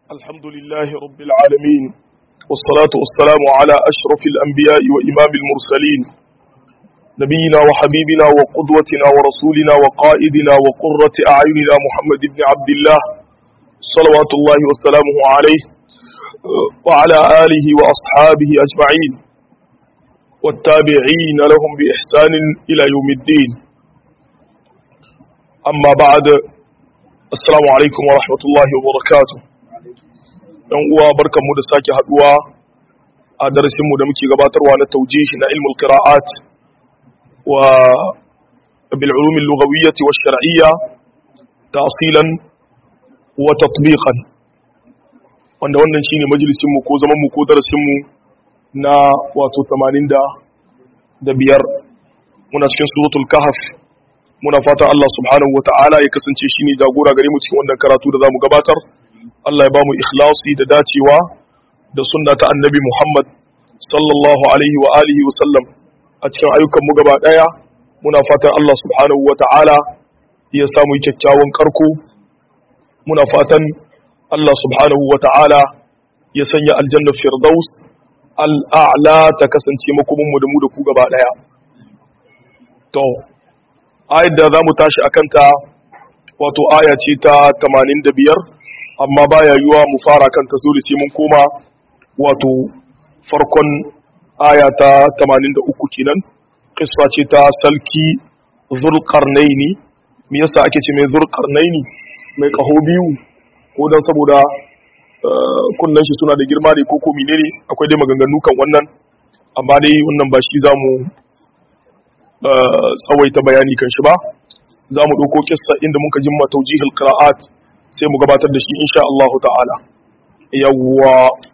الحمد لله رب العالمين والصلاة والسلام على أشرف الأنبياء وإمام المرسلين نبينا وحبيبنا وقدوتنا ورسولنا وقائدنا وقرة أعيننا محمد بن عبد الله صلوات الله وسلامه عليه وعلى آله وأصحابه أجمعين والتابعين لهم بإحسان إلى يوم الدين أما بعد Assalamu alaikum wa rahmatullahi wa barakatu. ‘Yan uwa barkanmu da sake haduwa a darasinmu da muke gabatarwa na taujihi na ilmul qira'at wa bil ulum al-lughawiyyah wa shar'iyya ta'silan wa tatbiqan. Wanda wannan shine majalisin mu ko zaman mu ko darasin mu na wato 85 muna cikin suratul kahf muna fata Allah subhanahu wa ta'ala ya kasance shi ne jagora gare mu cikin wannan karatu da za mu gabatar Allah ya ba mu ikhlasi da dacewa da sunna ta annabi Muhammad sallallahu alaihi wa alihi wa sallam a cikin ayyukan mu gaba daya muna fatan Allah subhanahu wa ta'ala ya samu kyakkyawan karko muna fatan Allah subhanahu wa ta'ala ya sanya aljanna firdaus al'a'la ta kasance makomin mu da mu da ku gaba daya to ayar da za mu tashi a kanta wato aya ce ta 85 amma baya yiwa mu fara kanta dole sai mun koma wato farkon aya ta 83 kenan kisfa ce ta salki zulqarnaini me yasa ake ce mai zulqarnaini mai kaho biyu ko dan saboda kunnan shi suna da girma ne ko ko menene akwai dai maganganu kan wannan amma dai wannan ba shi zamu tsawaita bayani kan shi ba za mu ɗauko kissa inda muka jimma taujihil qira'at sai mu gabatar da shi insha Allah ta'ala yawwa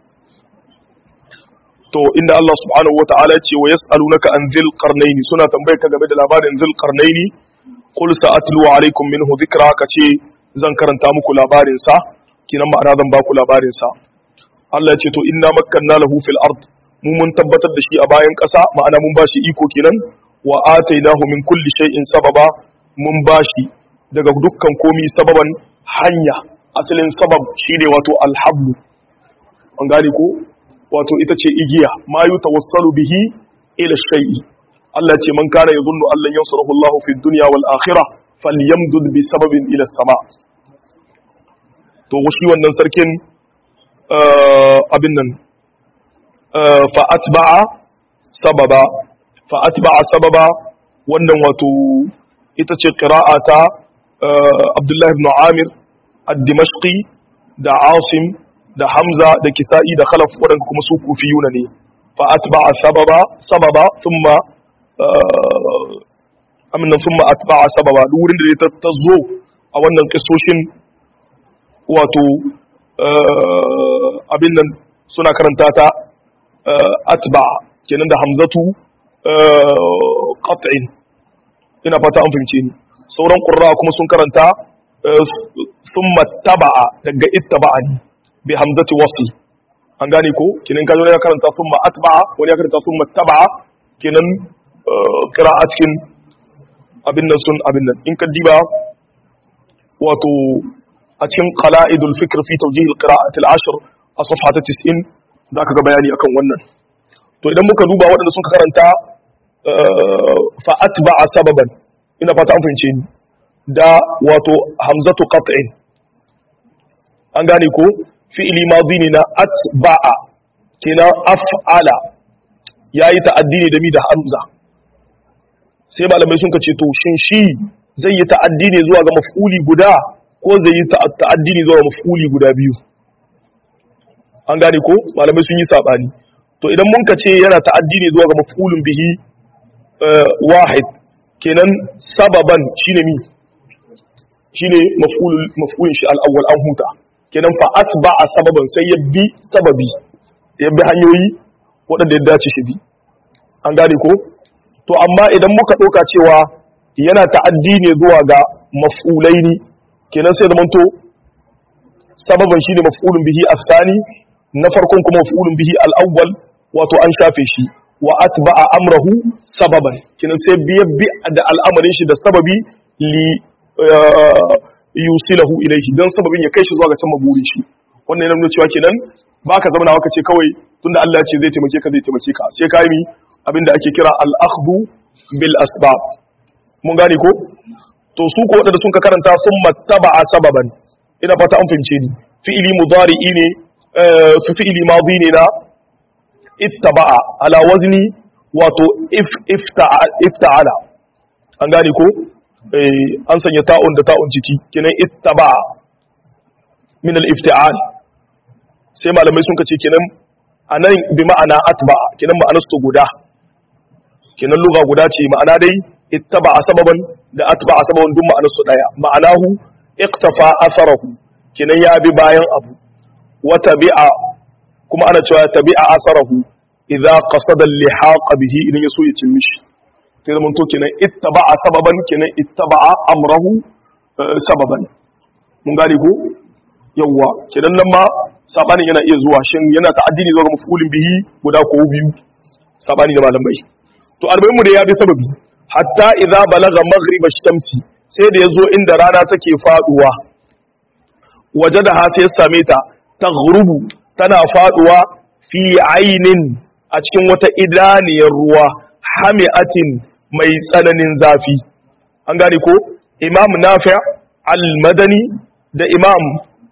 to inda Allah subhanahu wa ta'ala ce wa yas'alunaka an dhil qarnayn suna tambayar ka game da labarin dhil qarnayn qul sa'atlu alaykum minhu dhikra ka ce zan karanta muku labarin sa kinan ma'ana zan ba ku labarin sa Allah ya ce to inna makkanna lahu fil ard mu mun tabbatar da shi a bayan ƙasa ma'ana mun ba shi iko kenan wa atainahu min kulli shay'in sababa mun bashi daga dukkan komi sababan hanya asalin sabab shine wato alhablu an gane ko wato ita ce igiya ma yutawassalu bihi ila shay'i Allah ce man kana yadhunnu an lan yansurahu Allah fi dunya wal akhirah falyamdud bi sababin ila sama to shi wannan sarkin abin nan fa atba'a sababa fa'atba sababa wannan wato ita ce ƙira'a ta Abdullahi ibn Amir ad-Dimashqi da Asim da Hamza da Kisa'i da Khalaf waɗanda kuma su kufiyuna ne fa'atba sababa sababa thumma aminan thumma atba sababa duk wurin da ta zo a wannan kisoshin wato abin nan suna karanta ta atba kenan da hamzatu qat'in ina fata an fahimce ni sauran qurra kuma sun karanta thumma taba'a daga ittaba'ani bi hamzati wasl an gane ko kenan kaje ya karanta thumma atba'a wani ya karanta thumma taba'a kenan qira'a cikin abin nan sun abin nan in ka diba wato a cikin qala'idul fikr fi tawjih al-qira'at al-ashr a safha ta 90 zaka ga bayani akan wannan to idan muka duba waɗanda sun karanta fa'at ba a sababan ina fata an fahimce ni da wato hamzatu qat'in an gane ko fi'ili madhi ne na atba'a kina af'ala yayi ta'addi ne da mi da hamza sai malamai sun kace to shin shi zai yi ta'addi ne zuwa ga maf'uli guda ko zai yi ta'addi ne zuwa ga maf'uli guda biyu an gane ko malamai sun yi sabani to idan mun ka ce yana ta'addi ne zuwa ga maf'ulun bihi wahid kenan sababan shine mi shine maf'ulul maf'ulun shi al-awwal an huta kenan fa atba'a sababan sai ya bi sababi ya bi hanyoyi waɗanda ya dace shi bi an gane ko to amma idan muka ɗauka cewa yana ta'addi ne zuwa ga maf'ulaini kenan sai zamanto sababan shine maf'ulun bihi afsani na farkon kuma maf'ulun bihi al-awwal wato an shafe shi wa atba'a amrahu sababan kinan sai biya bi da al'amarin shi da sababi li yusilahu ilayhi dan sababin ya kai shi zuwa ga can maburin shi wannan yana nuna cewa kenan baka zama ka ce kawai tunda Allah ya ce zai taimake ka zai taimake ka sai ka yi abinda ake kira al-akhdhu bil asbab mun gane ko to su ko wadanda sun ka karanta sun mattaba'a sababan ina fata an fahimce ni fi'ili mudari'i ne su fi'ili madi ne na ittaba'a ala wazni wato if ifta'ala an gane ko an sanya ta'un da ta'un ciki kenan ittaba'a min al-ifti'al sai malamai sun kace kenan anan bi ma'ana atba'a kenan ma'anar su guda kenan lugha guda ce ma'ana dai ittaba'a sababan da atba'a sababan duk ma'anar su daya ma'anahu iqtafa atharahu kenan ya bi bayan abu wa tabi'a kuma ana cewa tabi'a atharahu idza qasada al-lihaq bihi idan yaso ya cin mishi sai zaman to kenan ittaba'a sababan kenan ittaba'a amrahu sababan mun gane ko yawwa kenan nan ma sabanin yana iya zuwa shin yana ta'addini zuwa ga mafulin bihi guda ko biyu sabani da malamai to albaymu da ya bi sababi hatta idza balagha maghrib ash-shamsi sai da yazo inda rana take faduwa wajadaha sai ya same ta taghrubu tana faduwa fi ainin a cikin wata idaniyar ruwa hami'atin mai tsananin zafi an gane ko imam nafi' al-madani da imam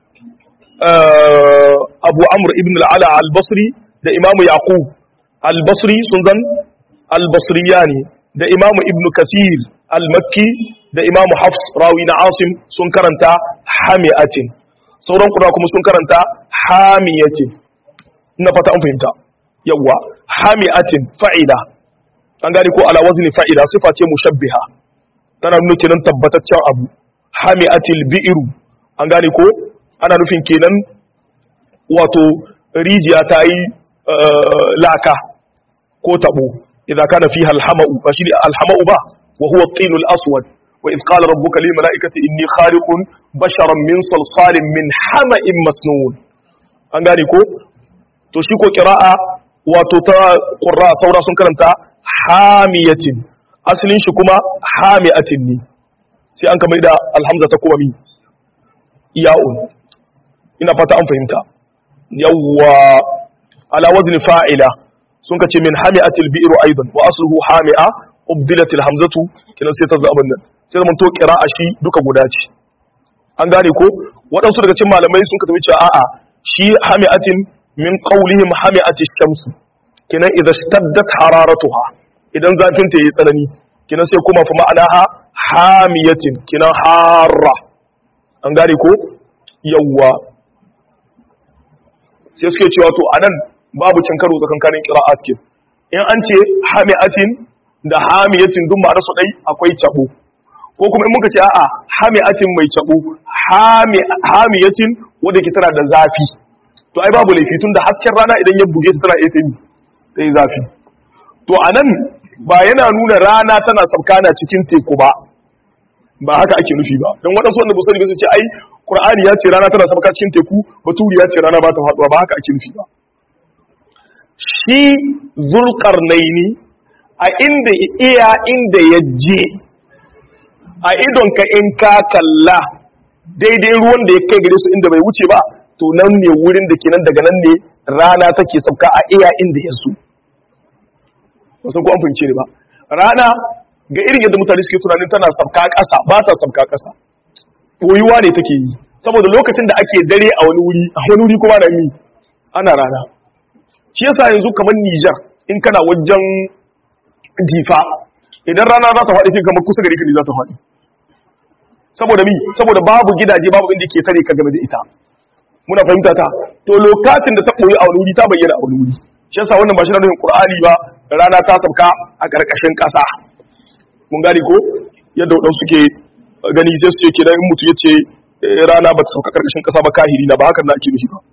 abu amr ibn al'ala al-basri da imam yaqub al-basri sun zan al-basriyani da imam ibn kathir al-makki da imam hafs rawi na asim sun karanta hami'atin sauran kuna kuma sun karanta hamiyatin ina fata an fahimta yawwa hami'atin fa'ida an gane ko ala wazni fa'ida sifa ce mushabbiha tana nuna kenan tabbataccen abu hami'atil bi'ru an gane ko ana nufin kenan wato rijiya ta yi laka ko tabo idan kana fiha alhama'u ba shi ne alhama'u ba wa huwa qilul aswad wa idh qala rabbuka lil mala'ikati inni khaliqun basharan min salsalin min hama'in masnun an gane ko to shi ko qira'a wato ta qurra saura sun karanta hamiyatin asalin shi kuma hami'atin ne sai an kamar da alhamza ta kuma mi iya'un ina fata an fahimta yawwa ala wazni fa'ila sun kace min hami'atil bi'ru aidan wa asluhu hami'a ubdilatil hamzatu kinan sai ta zaban nan sai zaman to qira'a shi duka guda ce an gane ko waɗansu daga cikin malamai sun ka tafi cewa a'a shi hami'atin min qawlihim hami'atish shamsu kinan idza staddat hararatuha idan zafin ta yi tsanani kinan sai kuma fa ma'anaha hamiyatin kinan harra an gane ko yawwa sai suke cewa to anan babu cin karo tsakankanin qira'at ke in an ce hamiatin da hamiyatin duk ma'anar su dai akwai cabo ko kuma in muka ce a'a hamiatin mai cabo hamiyatin wanda ke tana da zafi to ai babu laifi tunda hasken rana idan ya buge ta tana iya sai sai zafi to anan ba yana nuna rana tana sabkana cikin teku ba ba haka ake nufi ba don waɗansu wanda ba sani ba su ce ai Qur'ani ya ce rana tana sabka cikin teku baturi ya ce rana ba ta faɗuwa ba haka ake nufi ba shi zulqarnaini a inda iya inda ya je a idon ka in ka kalla daidai ruwan da ya kai gare su inda bai wuce ba to nan ne wurin da kenan daga nan ne rana take sabka a iya inda ya so ba san ko an fahimce ne ba rana ga irin yadda mutane suke tunanin tana sabka ƙasa ba ta sabka ƙasa ɓoyuwa ne take yi saboda lokacin da ake dare a wani wuri a wani wuri kuma na mi ana rana shi yasa yanzu kamar Nijar in kana wajen difa idan rana za ta faɗi sai kamar kusa gari ka ne za ta faɗi saboda mi saboda babu gidaje babu inda ke tare ka game da ita muna fahimta ta to lokacin da ta ɓoyi a wani wuri ta bayyana a wani wuri shi yasa wannan ba shi na nufin Qur'ani ba rana ta sabka a ƙarƙashin ƙasa mun gani ko yadda waɗansu suke gani sai su ce kenan in mutu ya ce rana ba ta sauka ƙarƙashin ƙasa ba kahiri na ba hakan na ake nufi ba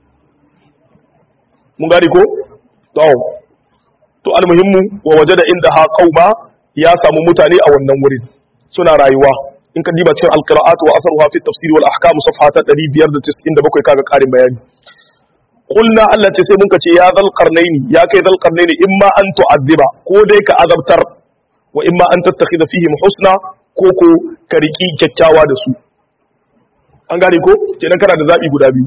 mun gani ko to to almuhimmu wa waje da inda ha qauma ya samu mutane a wannan wurin suna rayuwa in ka diba cikin alqira'at wa asruha fi tafsir wal ahkam safhata 597 kaga ƙarin bayani qulna Allah ce sai mun ka ce ya zal qarnaini ya kai zal qarnaini imma an tu'azziba ko dai ka azabtar wa imma an tattakhidha fihim husna ko ko ka riki kyakkyawa da su an gane ko kenan kana da zabi guda biyu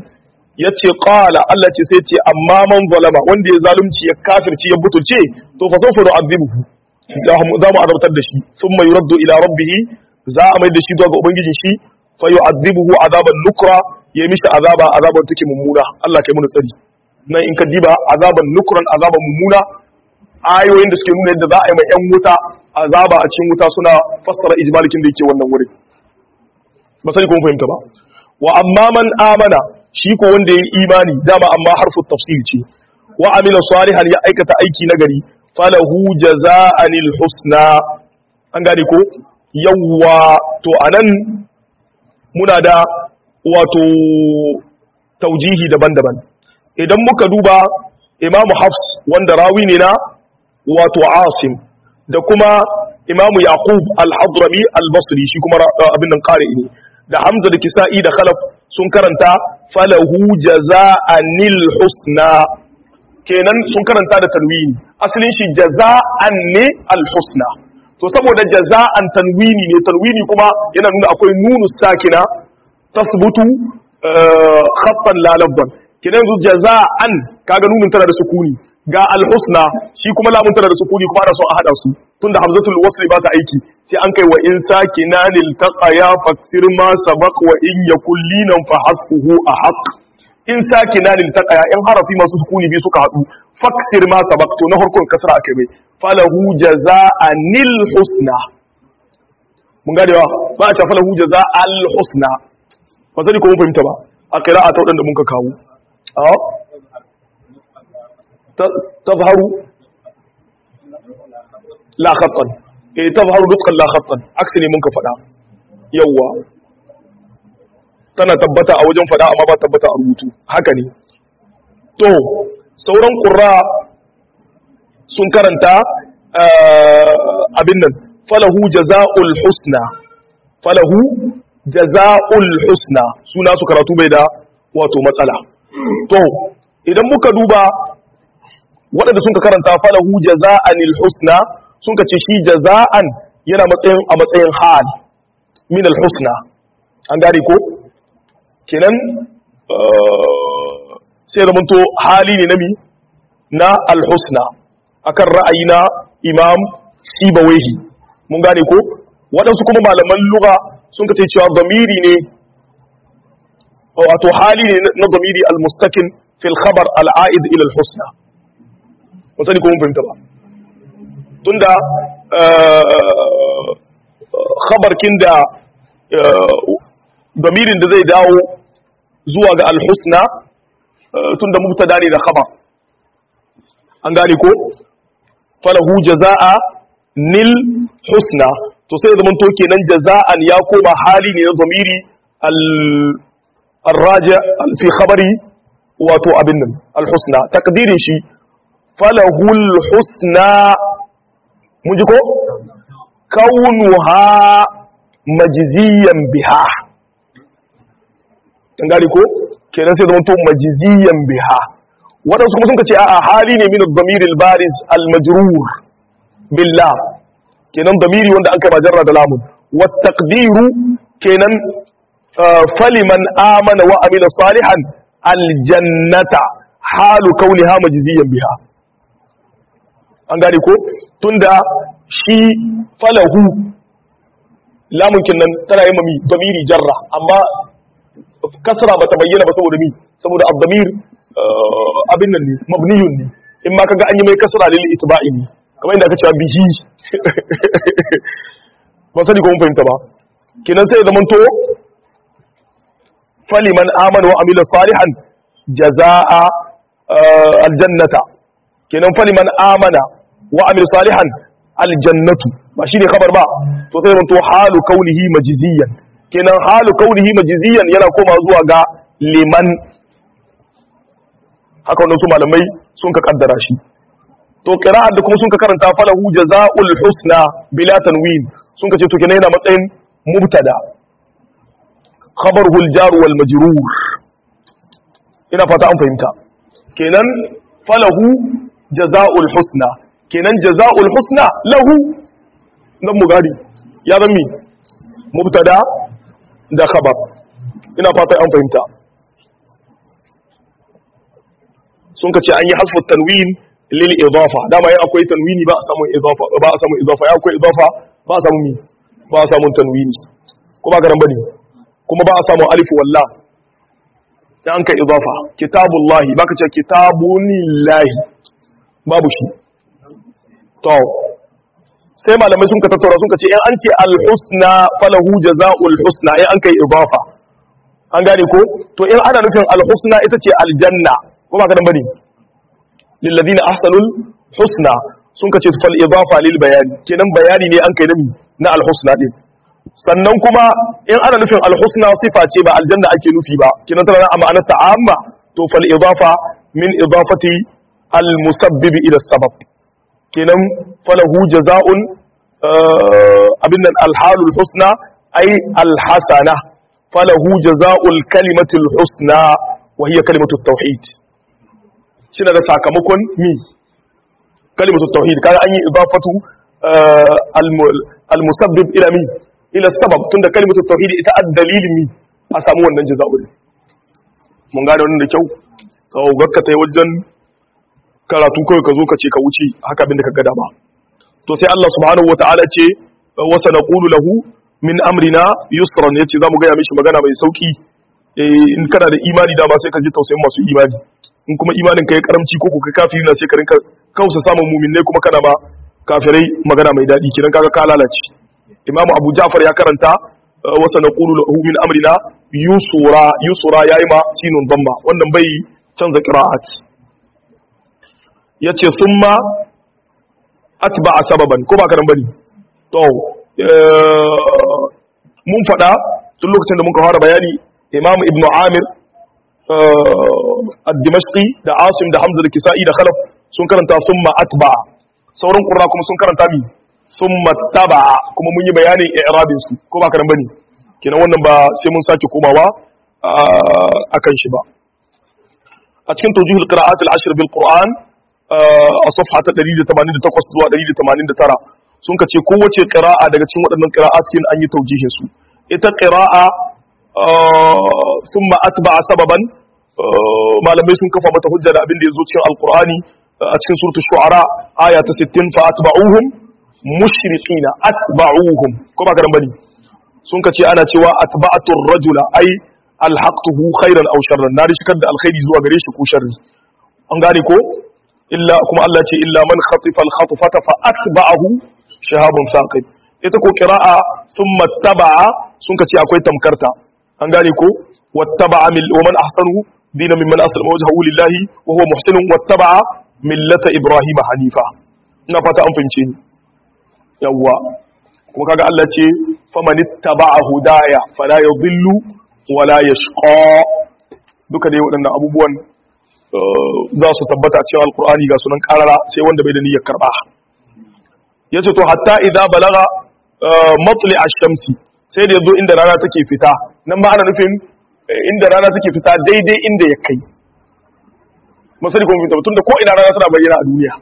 yace qala Allah ce sai ce amma man zalama wanda ya zalunci ya kafirci ya butulce to fa sawfa nu'adhibuhu za mu azabtar da shi thumma yuraddu ila rabbih za a mai da shi zuwa ga ubangijin shi fa yu'adhibuhu azaban nukra ya mishi azaba azaban take mummuna Allah kai mu tsari nan in ka diba azaban nukran azaban mummuna ayoyin da suke nuna yadda za a yi ma yan wuta azaba a cikin wuta suna fassara ijmalikin da yake wannan wurin ba sai kun fahimta ba wa amma man amana shi ko wanda yayi imani dama amma harfu tafsir ce wa amila salihan ya aikata aiki nagari falahu jazaa'anil husna an gane ko yawwa to anan muna da wato taujihi daban-daban idan muka duba imamu hafs wanda rawi ne na wato asim da kuma imamu yaqub al-hadrami al-basri shi kuma abin nan qari ne da hamza da kisa'i da khalaf sun karanta falahu jaza'anil husna kenan sun karanta da tanwini asalin shi jaza'an ne al-husna to saboda jaza'an tanwini ne tanwini kuma yana nuna akwai nunu sakina tasbutu khattan la lafzan kenan yanzu jaza'an kaga nunin tana da sukuni ga al-husna shi kuma lamun tana da sukuni kuma ana son a hada su tunda hamzatul wasli ba ta aiki sai an kai wa in sakinanil taqaya faksir ma sabaq wa in yakul linan fa hasfuhu ahaq in sakinanil taqaya in harafi masu sukuni bi suka hadu faksir ma sabaq to na farkon kasra akai mai falahu jazaa'anil husna mun gane ba ba a ce falahu jazaa'al husna ba sai ko mun fahimta ba a qira'a ta wadanda mun ka kawo a tazharu la khattan eh tazharu dukkan la khattan aksi ne mun ka fada yawa tana tabbata a wajen fada amma ba tabbata a rubutu haka ne to sauran qurra sun karanta abin nan falahu jaza'ul husna falahu jaza'ul husna suna su karatu bai da wato matsala to idan muka duba waɗanda sun ka karanta falahu jaza'anil husna sun ka ce shi jaza'an yana matsayin a matsayin hal min al husna an gane ko kenan sai da to hali ne nami na al husna akan ra'ayi na imam sibawaihi mun gane ko waɗansu kuma malaman lugha sun ka ce cewa zamiri ne wato hali ne na zamiri al mustakin fil khabar al a'id ila al husna ba sani ko mun fahimta ba tunda khabarkin da damirin da zai dawo zuwa ga alhusna tunda mubtada ne da khabar an gane ko falahu jaza'a nil husna to sai zaman to kenan jaza'an ya koma hali ne na damiri al-raja fi khabari wato abin nan al-husna takdirin shi falahul husna mun ji ko kaunuha majziyan biha an gari ko kenan sai zama to majziyan biha waɗansu kuma sun ka ce a hali ne min ad-damir al-bariz al-majrur billah kenan damiri wanda an kai majarra da lamun wa taqdiru kenan faliman amana wa amila salihan aljannata halu kauniha majziyan biha an gane ko tunda shi falahu lamun kinnan tana yin mami damiri jarra amma kasra bata bayyana ba saboda mi saboda ad-damir abin nan ne mabniyun ne in ma kaga an yi mai kasra lil itba'i ne kamar inda aka cewa bihi ba sani ko mun fahimta ba kenan sai zaman to faliman amana wa amila salihan jazaa aljannata kenan faliman amana wa amila salihan aljannatu ba shine khabar ba to sai zaman to halu kaunihi majziyan kenan halu kaunihi majziyan yana koma zuwa ga liman haka wannan su malamai sun ka kaddara shi to qira'at da kuma sun ka karanta falahu jazaa'ul husna bila tanwin sun ka ce to kenan yana matsayin mubtada khabaruhu al-jar wal majrur ina fata an fahimta kenan falahu jazaa'ul husna kenan jazaa'ul husna lahu nan mu gadi ya zama mubtada da khabar ina fata an fahimta sun ka ce an yi hasfu tanwin lil idafa dama ya akwai tanwini ba a samu idafa ba a samu idafa ya akwai idafa ba a samu mi ba a samu tanwini kuma ga nan bane kuma ba a samu alif wallah ya an kai idafa kitabullahi baka ce kitabunillahi babu shi to sai malamai sun ka tattaura sun ka ce in an ce alhusna falahu jaza'ul husna in an kai idafa an gane ko to in ana nufin alhusna ita ce aljanna ko ba ka dan bane lil ladina ahsanul husna sun ka ce fal idafa lil bayani kenan bayani ne an kai nami na alhusna din sannan kuma in ana nufin alhusna sifa ce ba aljanna ake nufi ba kenan tana a ma'anar ta'amma to fal idafa min idafati al musabbib ila sabab kenan falahu jaza'un abin nan alhalul husna ay alhasana falahu jaza'ul kalimatul husna wa hiya kalimatut tauhid shi da sakamakon mi kalimatut tauhid kaga an yi idafatu al musabbib ila mi ila sabab tunda kalimatut tauhid ita ad-dalil mi a samu wannan jaza'ul mun gane wannan da kyau kawo gakka tai wajen karatu kawai ka zo ka ce ka wuce haka abin da ka gada ba to sai Allah subhanahu wata'ala ce wasa naqulu lahu min amrina yusran yace zamu ga ya mishi magana mai sauki in kana da imani da ba sai ka ji tausayin masu imani in kuma imanin ka ya karamci ko kai kafiri na sai ka rinka kausa samun mu'minai kuma kana ba kafirai magana mai dadi kiran kaga ka lalace Imam Abu Ja'far ya karanta wasa naqulu lahu min amrina yusura yusura yayi ma sinun damma wannan bai canza qira'at yace summa atba sababan ko ba karan bane to mun fada tun lokacin da muka fara bayani imam ibnu amir ad-dimashqi da asim da hamza da kisa'i da khalaf sun karanta summa atba sauran qurra kuma sun karanta mi summa taba kuma mun yi bayanin i'rabin su ko ba karan bane kenan wannan ba sai mun sake komawa akan shi ba a cikin tawjihul qira'at al-ashr bil qur'an a safha ta 188 zuwa 189 sun kace kowace qira'a daga cikin waɗannan qira'at cikin an yi taujihin su ita qira'a thumma atba'a sababan malamai sun kafa mata hujja da abin da yazo cikin alqur'ani a cikin suratul shu'ara aya ta 60 fa atba'uhum mushriqina atba'uhum ko ba karan bane sun kace ana cewa atba'atur rajula ai alhaqtuhu khairan aw sharran na rishikar da alkhairi zuwa gare shi ko sharri an gane ko illa kuma Allah ce illa man khatifa al-khatfata fa atba'ahu shahabun saqib ita ko qira'a thumma taba'a sun kace akwai tamkarta an gane ko wattaba'a mil wa man ahsanu dinan mimman aslama wajhahu lillahi wa huwa muhsinun wattaba'a millata ibrahim hanifa ina fata an fahimce ni yawwa kuma kaga Allah ce faman ittaba'a hudaya fala yadhillu wala yashqa duka dai waɗannan abubuwan za su tabbata cewa alkur'ani ga sunan karara sai wanda bai da niyyar karba yace to hatta idza balaga matli ash-shamsi sai da yazo inda rana take fita nan ma ana nufin inda rana take fita daidai inda ya kai masali kuma fita tunda ko ina rana tana bayyana a duniya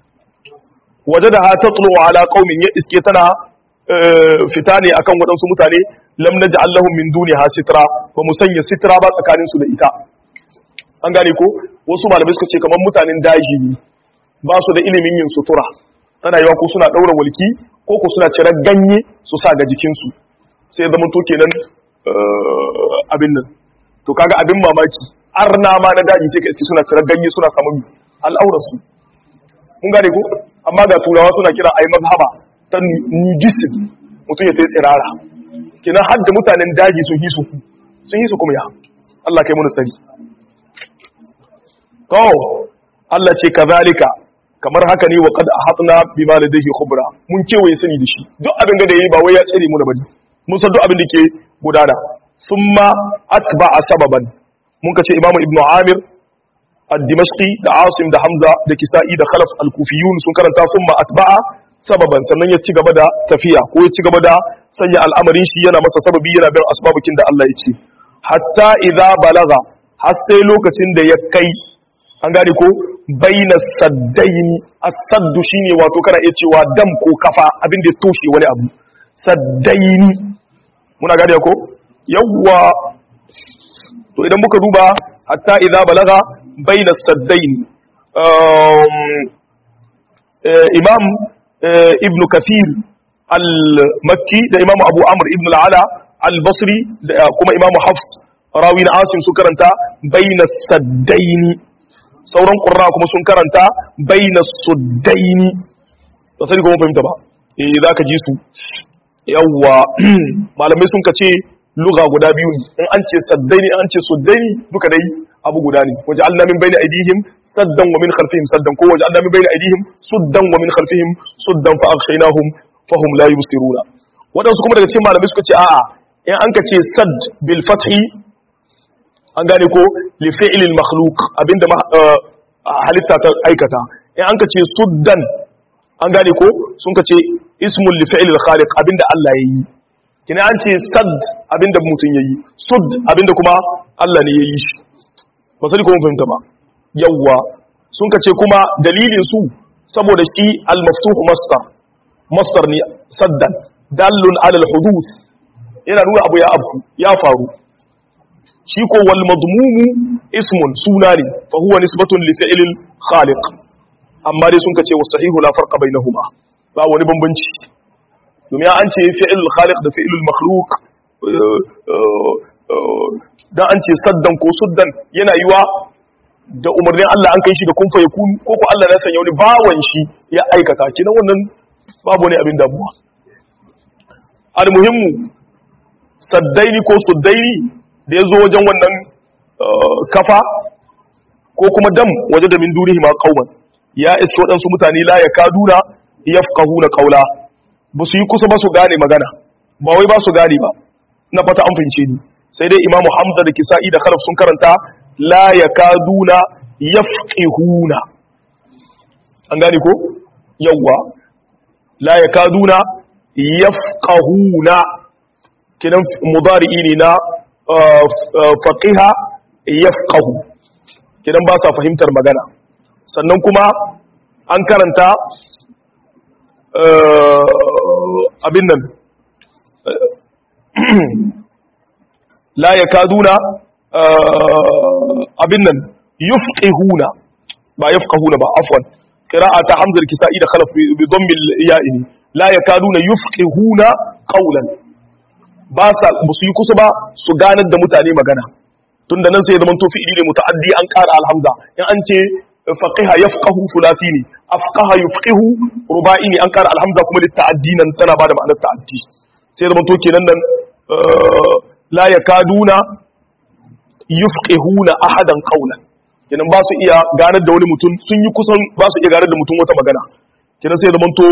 wajadaha tatlu ala qaumin ya iske tana fita ne akan waɗansu mutane lam naj'al lahum min duniha sitra ba mu sanya sitra ba tsakanin su da ita an gane ko wasu malamai suka ce kamar mutanen daji ne ba su da ilimin yin sutura tana yiwa ko suna daura walki ko ko suna cirar ganye su sa ga jikinsu sai zama to kenan abin nan to kaga abin mamaki arna ma na daji sai ka iske suna cirar ganye suna samun al'aurar su mun gane ko amma ga turawa suna kira ai mazhaba ta nudism mutum ya tayi tsirara kenan har da mutanen daji sun hisu sun hisu kuma ya Allah kai mana tsari to Allah ce kazalika kamar haka ne wa qad ahatna bima ladayhi khubra mun kewaye sani da shi duk abin da yayi ba wai ya tsare mu da bane mun san duk abin da ke gudana summa atba'a sababan mun kace imamu ibnu amir ad-dimashqi da asim da hamza da kisa'i da khalaf al-kufiyun sun karanta summa atba'a sababan sannan ya ci gaba da tafiya ko ya ci gaba da sanya al'amarin shi yana masa sababi yana bin asbabukin da Allah ya ce hatta idza balaga har sai lokacin da ya kai an gane ko baina saddaini as-saddu shine wato kana iya cewa dam ko kafa abin da ya toshe wani abu saddaini muna gane ko yawwa to idan muka duba hatta idza balaga bayna saddain imam ibn kathir al-makki da imam abu amr ibn al-ala al-basri da kuma imam hafs rawi na asim sun karanta bayna saddaini sauran qurra kuma sun karanta bayna suddaini ba sai kuma fahimta ba eh zaka ji su yawwa malamai sun kace lugha guda biyu ne in an ce saddaini in an ce suddaini duka dai abu guda ne waje Allah min bayna aidihim saddan wa min khalfihim saddan ko waje Allah min bayna aidihim suddan wa min khalfihim suddan fa aghshaynahum fahum la yubsiruna wadansu kuma daga cikin malamai suka ce a'a in an ka ce sadd bil fathi an gane ko li fi'l al makhluq abinda halitta ta aikata in an ka ce suddan an gane ko sun ka ce ismun li fi'l al khaliq abinda Allah yayi kina an ce sad abinda mutum yayi sud abinda kuma Allah ne yayi shi ba sai ko mun fahimta ba yawwa sun ka ce kuma dalilin su saboda shi al maftuh masdar masdar ne saddan dallun ala al huduth yana nuna abu ya abu ya faru shi ko wal madmumu ismun suna ne fa huwa nisbatun li fi'l al khaliq amma dai sun ka ce wasahihu la farqa bainahuma ba wani bambanci domin an ce fi'il khaliq da fi'il makhluq dan an ce saddan ko suddan yana yiwa da umarnin Allah an kai shi da kun fa yakun ko ko Allah ya sanya wani bawan shi ya aikata kinan wannan babu ne abin damuwa almuhimmu saddaini ko suddaini da ya zo wajen wannan kafa ko kuma dam waje da min dunihi ma qauman ya iske waɗansu mutane la ya kaduna yafqahuna qawla ba su yi kusa ba su gane magana ba wai ba su gane ba na fata an fince ni sai dai imamu hamza da kisa'i da khalaf sun karanta la yakaduna yafqihuna an gane ko yawwa la yakaduna yafqahuna kinan mudari'i ne na faqiha yafqahu kinan ba sa fahimtar magana sannan kuma an karanta abin nan la ya kaduna abin nan yufqihuna ba yafqahuna ba afwan qira'a ta hamzar kisa'i da khalaf bi dhammil ya'ini la ya kaduna yufqihuna qawlan ba sa musu yi kusa ba su ganar da mutane magana tunda nan sai ya zama to fi'ili ne muta'addi an ƙara alhamza in an ce faqiha yafqahu fulati ne afqaha yufqihu ruba'i ne an kara alhamza kuma da ta'addi nan tana bada ma'anar ta'addi sai zama to kenan nan la yakaduna yufqihuna ahadan qawlan kenan ba su iya ganar da wani mutum sun yi kusan ba su iya ganar da mutum wata magana kenan sai zama to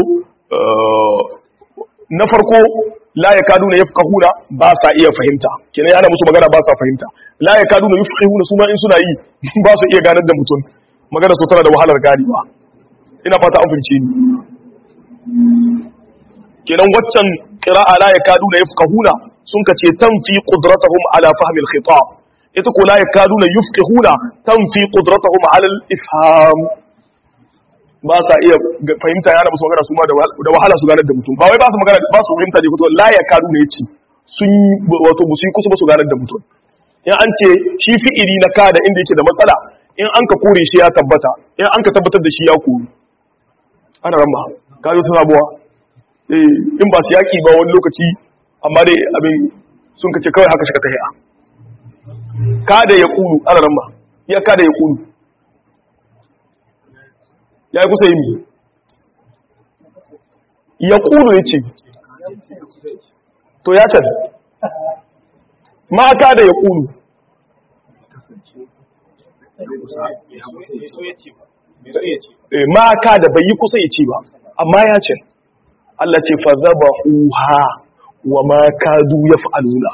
na farko la yakaduna yafqahuna ba sa iya fahimta kenan yana musu magana ba sa fahimta la yakaduna yufqihuna su ma in suna yi ba su iya ganar da mutum magana su tana da wahalar ganewa ina fata an fahimce ni kenan waccan qira'a la yakaduna yafqahuna sun kace tanfi qudratuhum ala fahmi al-khitab ita ko la yakaduna yafqahuna tanfi qudratuhum ala al-ifham ba sa iya fahimta yana musu magana su ma da wahala su ganar da mutum ba wai ba su magana ba su fahimta ne ko la yakaduna yace sun wato musu yi kusa ba su ganar da mutum in an ce shi fi'ili na kada inda yake da matsala in an ka kore shi ya tabbata in an ka tabbatar da shi ya kori ana ramba ka zo tana buwa in ba su yaƙi ba wani lokaci amma dai abin sun ka ce kawai haka shika tahiya kada ya kulu ana ramba ya kada ya kulu ya yi kusa yi mi ya kulu ya ce to ya can ma kada ya kulu ma ka da bai yi kusa ya ce ba amma ya ce Allah ce fa zaba uha wa ma kadu ya fa'aluna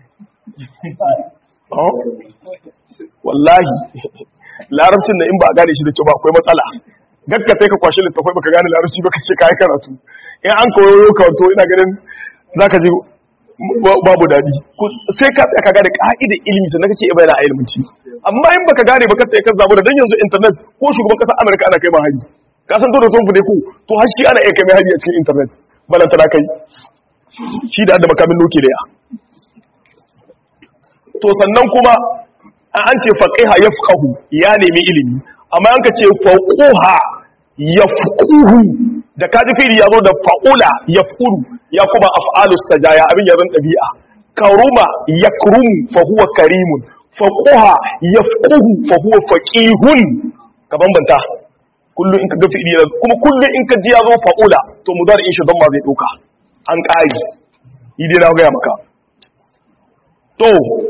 wallahi larabcin da in ba a gane shi da kyau ba akwai matsala gakka sai ka kwashe littafai baka gane larabci baka ce ka yi karatu in an koyo kawato ina ganin za ka ji babu daɗi sai ka tsaya ka gane ka'idar ilimi sannan kake iya bayyana a ilminci amma in baka gane baka tsaye kan zabu da dan yanzu internet ko shugaban kasar Amerika ana kai ma hari ka san to da son fude ku to har shi ana iya kai mai hari a cikin internet balanta da kai shi da da makamin noke da ya to sannan kuma an ce faqiha yafqahu ya nemi ilimi amma an ka ce faquha yafquhu da kaji fili ya zo da fa'ula yafqulu ya kuma af'alu sajaya abin yazan dabi'a karuma yakrumu fa huwa karimun faquha yafquhu fa huwa faqihun ka bambanta kullu in ka ga fi'ili kuma kullu in ka ji ya zo fa'ula to mudari in shi don ma zai doka an ƙari idai na gaya maka to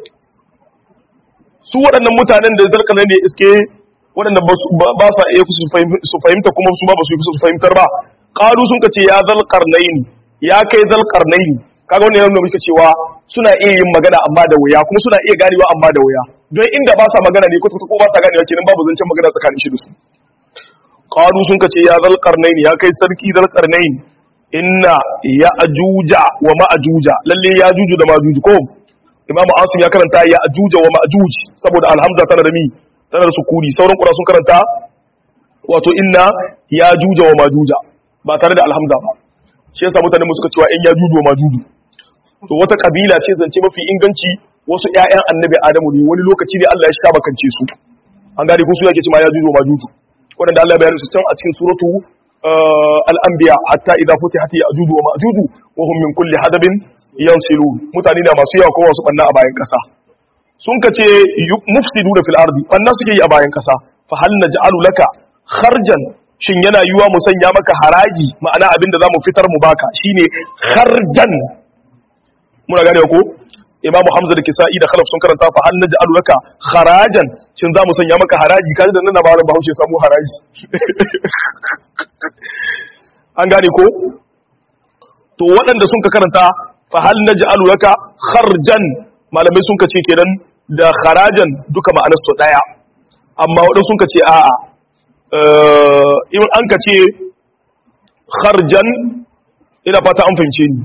su waɗannan mutanen da zarka ne iske waɗanda ba sa iya su fahimta kuma su ba ba su yi su fahimtar ba ƙalu sun ka ce ya zalƙar naini ya kai zalƙar naini kaga wannan yana muka cewa suna iya yin magana amma da wuya kuma suna iya ganewa amma da wuya don inda ba sa magana ne ko ko ba sa ganewa kenan babu zancen magana tsakanin shi da su qalu sun ka ce ya zalƙar naini ya kai sarki zalƙar naini inna ya ajuja wa ma'ajuja lalle ya juju da ma'ajuju ko imam asim ya karanta ya ajuja wa ma'ajuj saboda alhamza tana da mi tana da sukuni sauran kura sun karanta wato inna ya juja wa ma'ajuja ba tare da alhamza ba shi yasa mutane mu suka cewa in ya juju wa ma'ajuju to wata kabila ce zance mafi inganci wasu ƴaƴan annabi adamu ne wani lokaci ne Allah ya sha bakance su an gane ko su yake cewa ya juju wa ma'ajuju wanda Allah ya bayyana su can a cikin suratu al'ambiya hatta idan futi hati a juju wa ma'ajuju wa hun min kulli hadabin yansilu mutane da masu yawa kowa su banna a bayan kasa sun ka ce mufsidu da fil ardi banna suke yi a bayan kasa fa hal naj'alu laka kharjan shin yana yiwa mu sanya maka haraji ma'ana abin da zamu fitar mu baka shine kharjan muna gane ko imamu hamza da kisa'i da khalaf sun karanta fa hal naj'alu laka kharajan shin za mu sanya maka haraji kaji da nan na malam bahaushe samu haraji an gane ko to waɗanda sun ka karanta fa hal naj'alu laka kharjan malamai sun ka ce kenan da kharajan duka ma'anar su daya amma waɗanda sun ka ce a'a in an ka ce kharjan ina fata an fahimce ni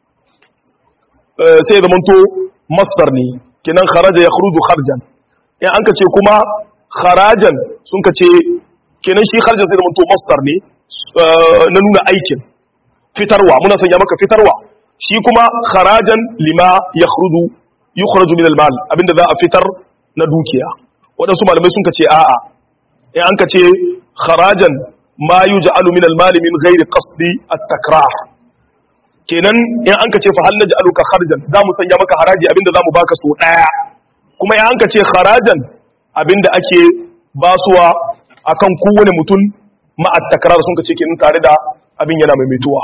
sai ya zamanto masdar ne kenan kharaja ya khruju kharjan in an ka ce kuma kharajan sun ka ce kenan shi kharjan sai zamanto masdar ne na nuna aikin fitarwa muna sanya maka fitarwa shi kuma kharajan lima ya khruju yukhraju min al-mal abinda za a fitar na dukiya waɗansu malamai sun ka ce a'a in an ka ce kharajan ma yuj'alu min al-mal min ghairi qasdi at-takrah kenan in an ka ce fa hal naj'aluka kharjan za mu sanya maka haraji abinda za mu baka so daya kuma in an ka ce kharajan abinda ake basuwa akan kowane mutum ma'at takrar sun ka ce kenan tare da abin yana maimaituwa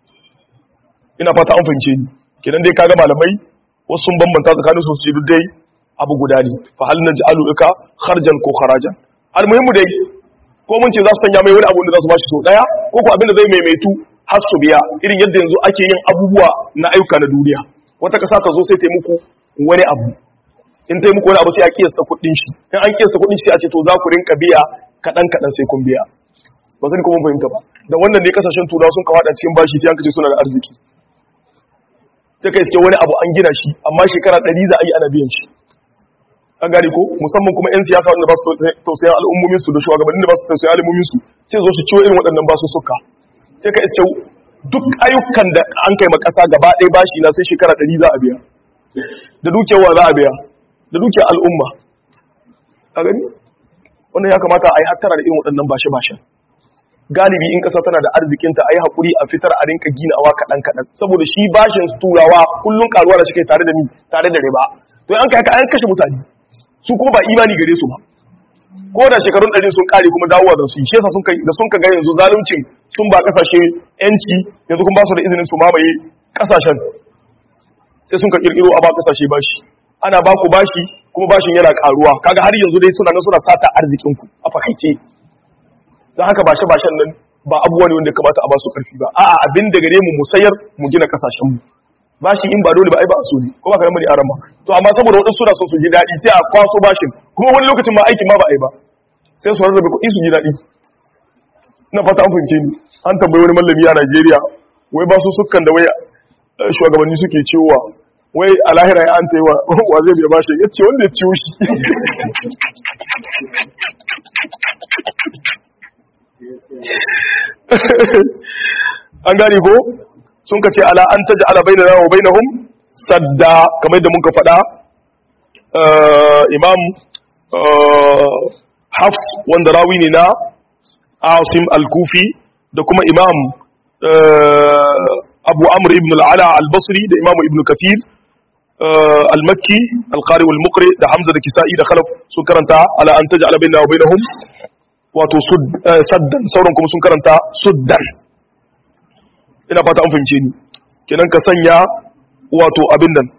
ina fata an fahimce ni kenan dai kaga malamai wasu sun bambanta tsakanin su su dai abu guda ne fa hal naj'aluka kharjan ko kharajan almuhimmu dai ko mun ce za su sanya mai wani abu da za su bashi so daya ko ko abinda zai maimaitu har su biya irin yadda yanzu ake yin abubuwa na ayyuka na duniya wata kasa ta zo sai ta yi muku wani abu in ta yi muku wani abu sai a kiyasta kuɗin shi in an kiyasta kuɗin shi sai a ce to za ku rinka biya kaɗan kaɗan sai kun biya ba zan kuma fahimta ba da wannan ne kasashen turawa sun kawo cikin bashi sai an kace suna da arziki sai ka iske wani abu an gina shi amma shekara ɗari za a yi ana biyan shi an gane ko musamman kuma 'yan siyasa wanda ba su tausayin al'ummomin su da shugabannin da ba su tausayin al'ummomin su sai zo su ciwo irin waɗannan ba su suka sai ka iske duk ayyukan da an kai ma ƙasa gaba ɗaya bashi na sai shekara ɗari za a biya da dukiyar wa za a biya da dukiyar al'umma a gani wannan ya kamata a yi hattara da irin waɗannan bashe-bashen galibi in ƙasa tana da arzikinta a yi haƙuri a fitar a rinka ginawa kaɗan-kaɗan saboda shi bashin turawa kullum ƙaruwa da shi tare da ni tare da riba to an kai an kashe mutane su kuma ba imani gare su ba ko da shekarun ɗari sun ƙare kuma dawowa da su shi yasa sun kai da sun ka ga yanzu zaluncin sun ba ƙasashe yanci yanzu kuma ba su da izinin su mamaye ƙasashen sai sun ka ƙirƙiro a ba ƙasashe bashi ana ba ku bashi kuma bashin yana ƙaruwa kaga har yanzu dai suna nan suna sata arzikinku a fakaice don haka bashe bashen nan ba abubuwa ne wanda kamata a ba su ƙarfi ba a'a abin da gare mu mu sayar mu gina ƙasashen mu bashi in ba dole ba ai ba so ne ko ba karan bane arama to amma saboda wadansu suna son su ji dadi sai a kwaso bashin kuma wani lokacin ma aikin ma ba ai ba sai su rarrabe kuɗi su ji dadi ina fata an fahimce ni an tambayi wani mallami a Najeriya wai ba su sukan da wai shugabanni suke cewa wai a lahira ya an ta yi wa wa zai biya bashi ya ce wanda ya ciwo shi an gane ko sun ka ce ala an taji ala bai wa bai sadda kamar da muka faɗa imam hafs wanda rawi ne na asim al-kufi da kuma imam abu amr ibn al-ala al-basri da imam ibn kathir al-makki al-qari wal-muqri da hamza da kisa'i da khalaf sun karanta ala an taj'ala bainana wa bainahum wato saddan sauran kuma sun karanta suddan ina fata an fahimce ni kenan ka sanya wato abin nan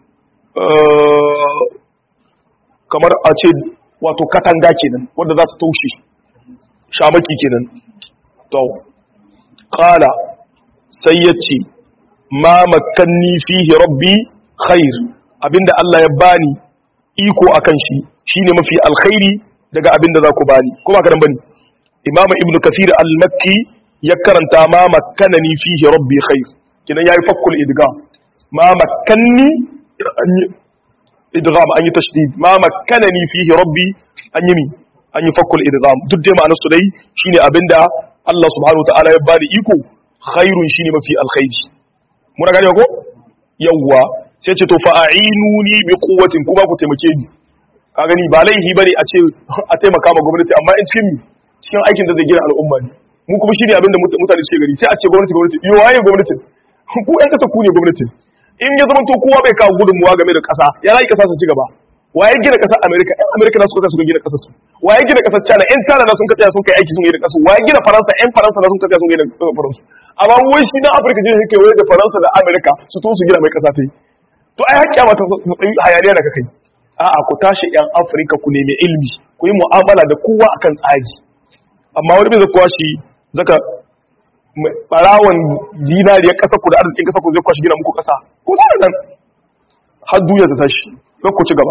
kamar a ce wato katanga kenan wanda za ta taushe shamaki kenan to qala sai yace ma makanni fihi rabbi khair abinda Allah ya bani iko akan shi shine mafi alkhairi daga abinda za ku bani kuma ka dan bani imam ibn kathir al-makki ya karanta ma makkanani fihi rabbi khair kinan yayi fakkul idgham ma makkanni idgham an yi tashdid ma makkanani fihi rabbi an yi mi an yi fakkul idgham duk dai ma'anar su dai shine abinda Allah subhanahu wataala ya bani iko khairun shine mafi alkhairi muna gane ko yawwa sai ce to fa a'inuni bi quwwatin kuma ku taimake ni ka gani ba laihi bane a ce a taimaka ma gwamnati amma in cikin cikin aikin da zai gina al'umma ne mu kuma shine abinda mutane suke gani sai a ce gwamnati gwamnati yo waye gwamnati ku yan kasa ku ne gwamnati in ya zama to kowa bai kawo gudunmuwa game da kasa ya rai kasa su ci gaba waye gina kasar america yan america na suka tsaya suka gina kasar su waye gina kasar china yan china na sun ka tsaya sun kai aiki sun gina kasar waye gina faransa yan faransa na sun ka tsaya sun gina kasar faransa amma wai shi na afirka jin yake waye da faransa da america su to su gina mai kasa ta yi to ai hakkiya mata hayaniya da kai a'a ku tashi yan afirka ku nemi ilimi ku yi mu'amala da kowa akan tsari amma wani bai zakuwa shi zaka barawan zinariyar ƙasa ku da arzikin ƙasa ku zai kwashi gina muku ƙasa ko sa nan har duniya ta tashi don ku ci gaba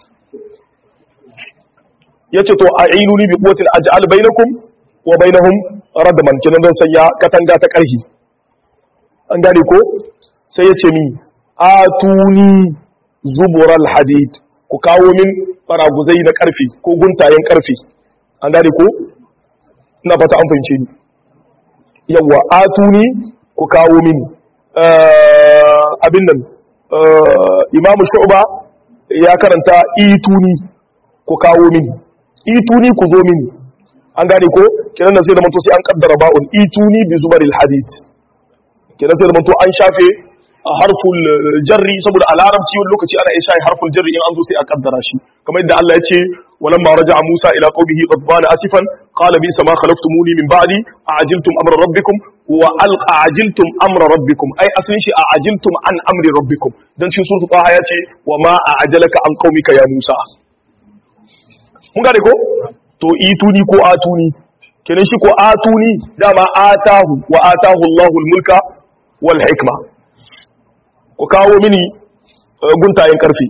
ya ce to a ainuni bi kuwatin aj'al bainakum wa bainahum radman kinan don sanya katanga ta ƙarfi an gane ko sai ya ce mi atuni zubural hadid ku kawo min baraguzai na ƙarfi ko guntayen ƙarfi an gane ko ina fata an fahimce ni yawwa atuni ku kawo mini abin nan imamu shu'ba ya karanta ituni ku kawo mini ituni ku zo mini an gane ko kiran nan sai da manto sai an kaddara ba'un ituni bi zubaril hadith kiran sai da manto an shafe harful jarri saboda a larabci wani lokaci ana isa harful jarri in an zo sai a kaddara shi kamar yadda Allah ya ce walamma raja'a Musa ila qaumihi ghadbana asifan qala bi sama khalaftumuni min ba'di a'ajiltum amra rabbikum wa alqa ajiltum amra rabbikum ai asalin shi a'ajiltum an amri rabbikum dan cikin suratul taha ya ce wa ma a'ajalaka an qaumika ya Musa mun gane ko to ituni ko atuni kenan shi ko atuni dama atahu wa atahu Allahul mulka wal hikma ku kawo mini guntayen karfi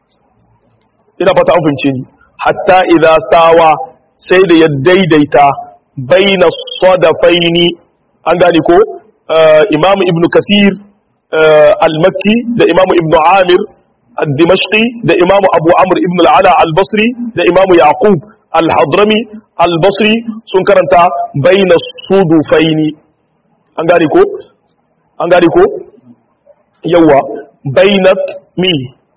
ina fata an fince ni hatta idza sawa sai da ya daidaita baina sadafaini an gane ko imam ibnu kasir al-makki da imam ibnu amir al-dimashqi da imam abu amr ibn al-ala al-basri da imam yaqub al-hadrami al-basri sun karanta baina sudufaini an gane ko an gane ko yawa bainat mi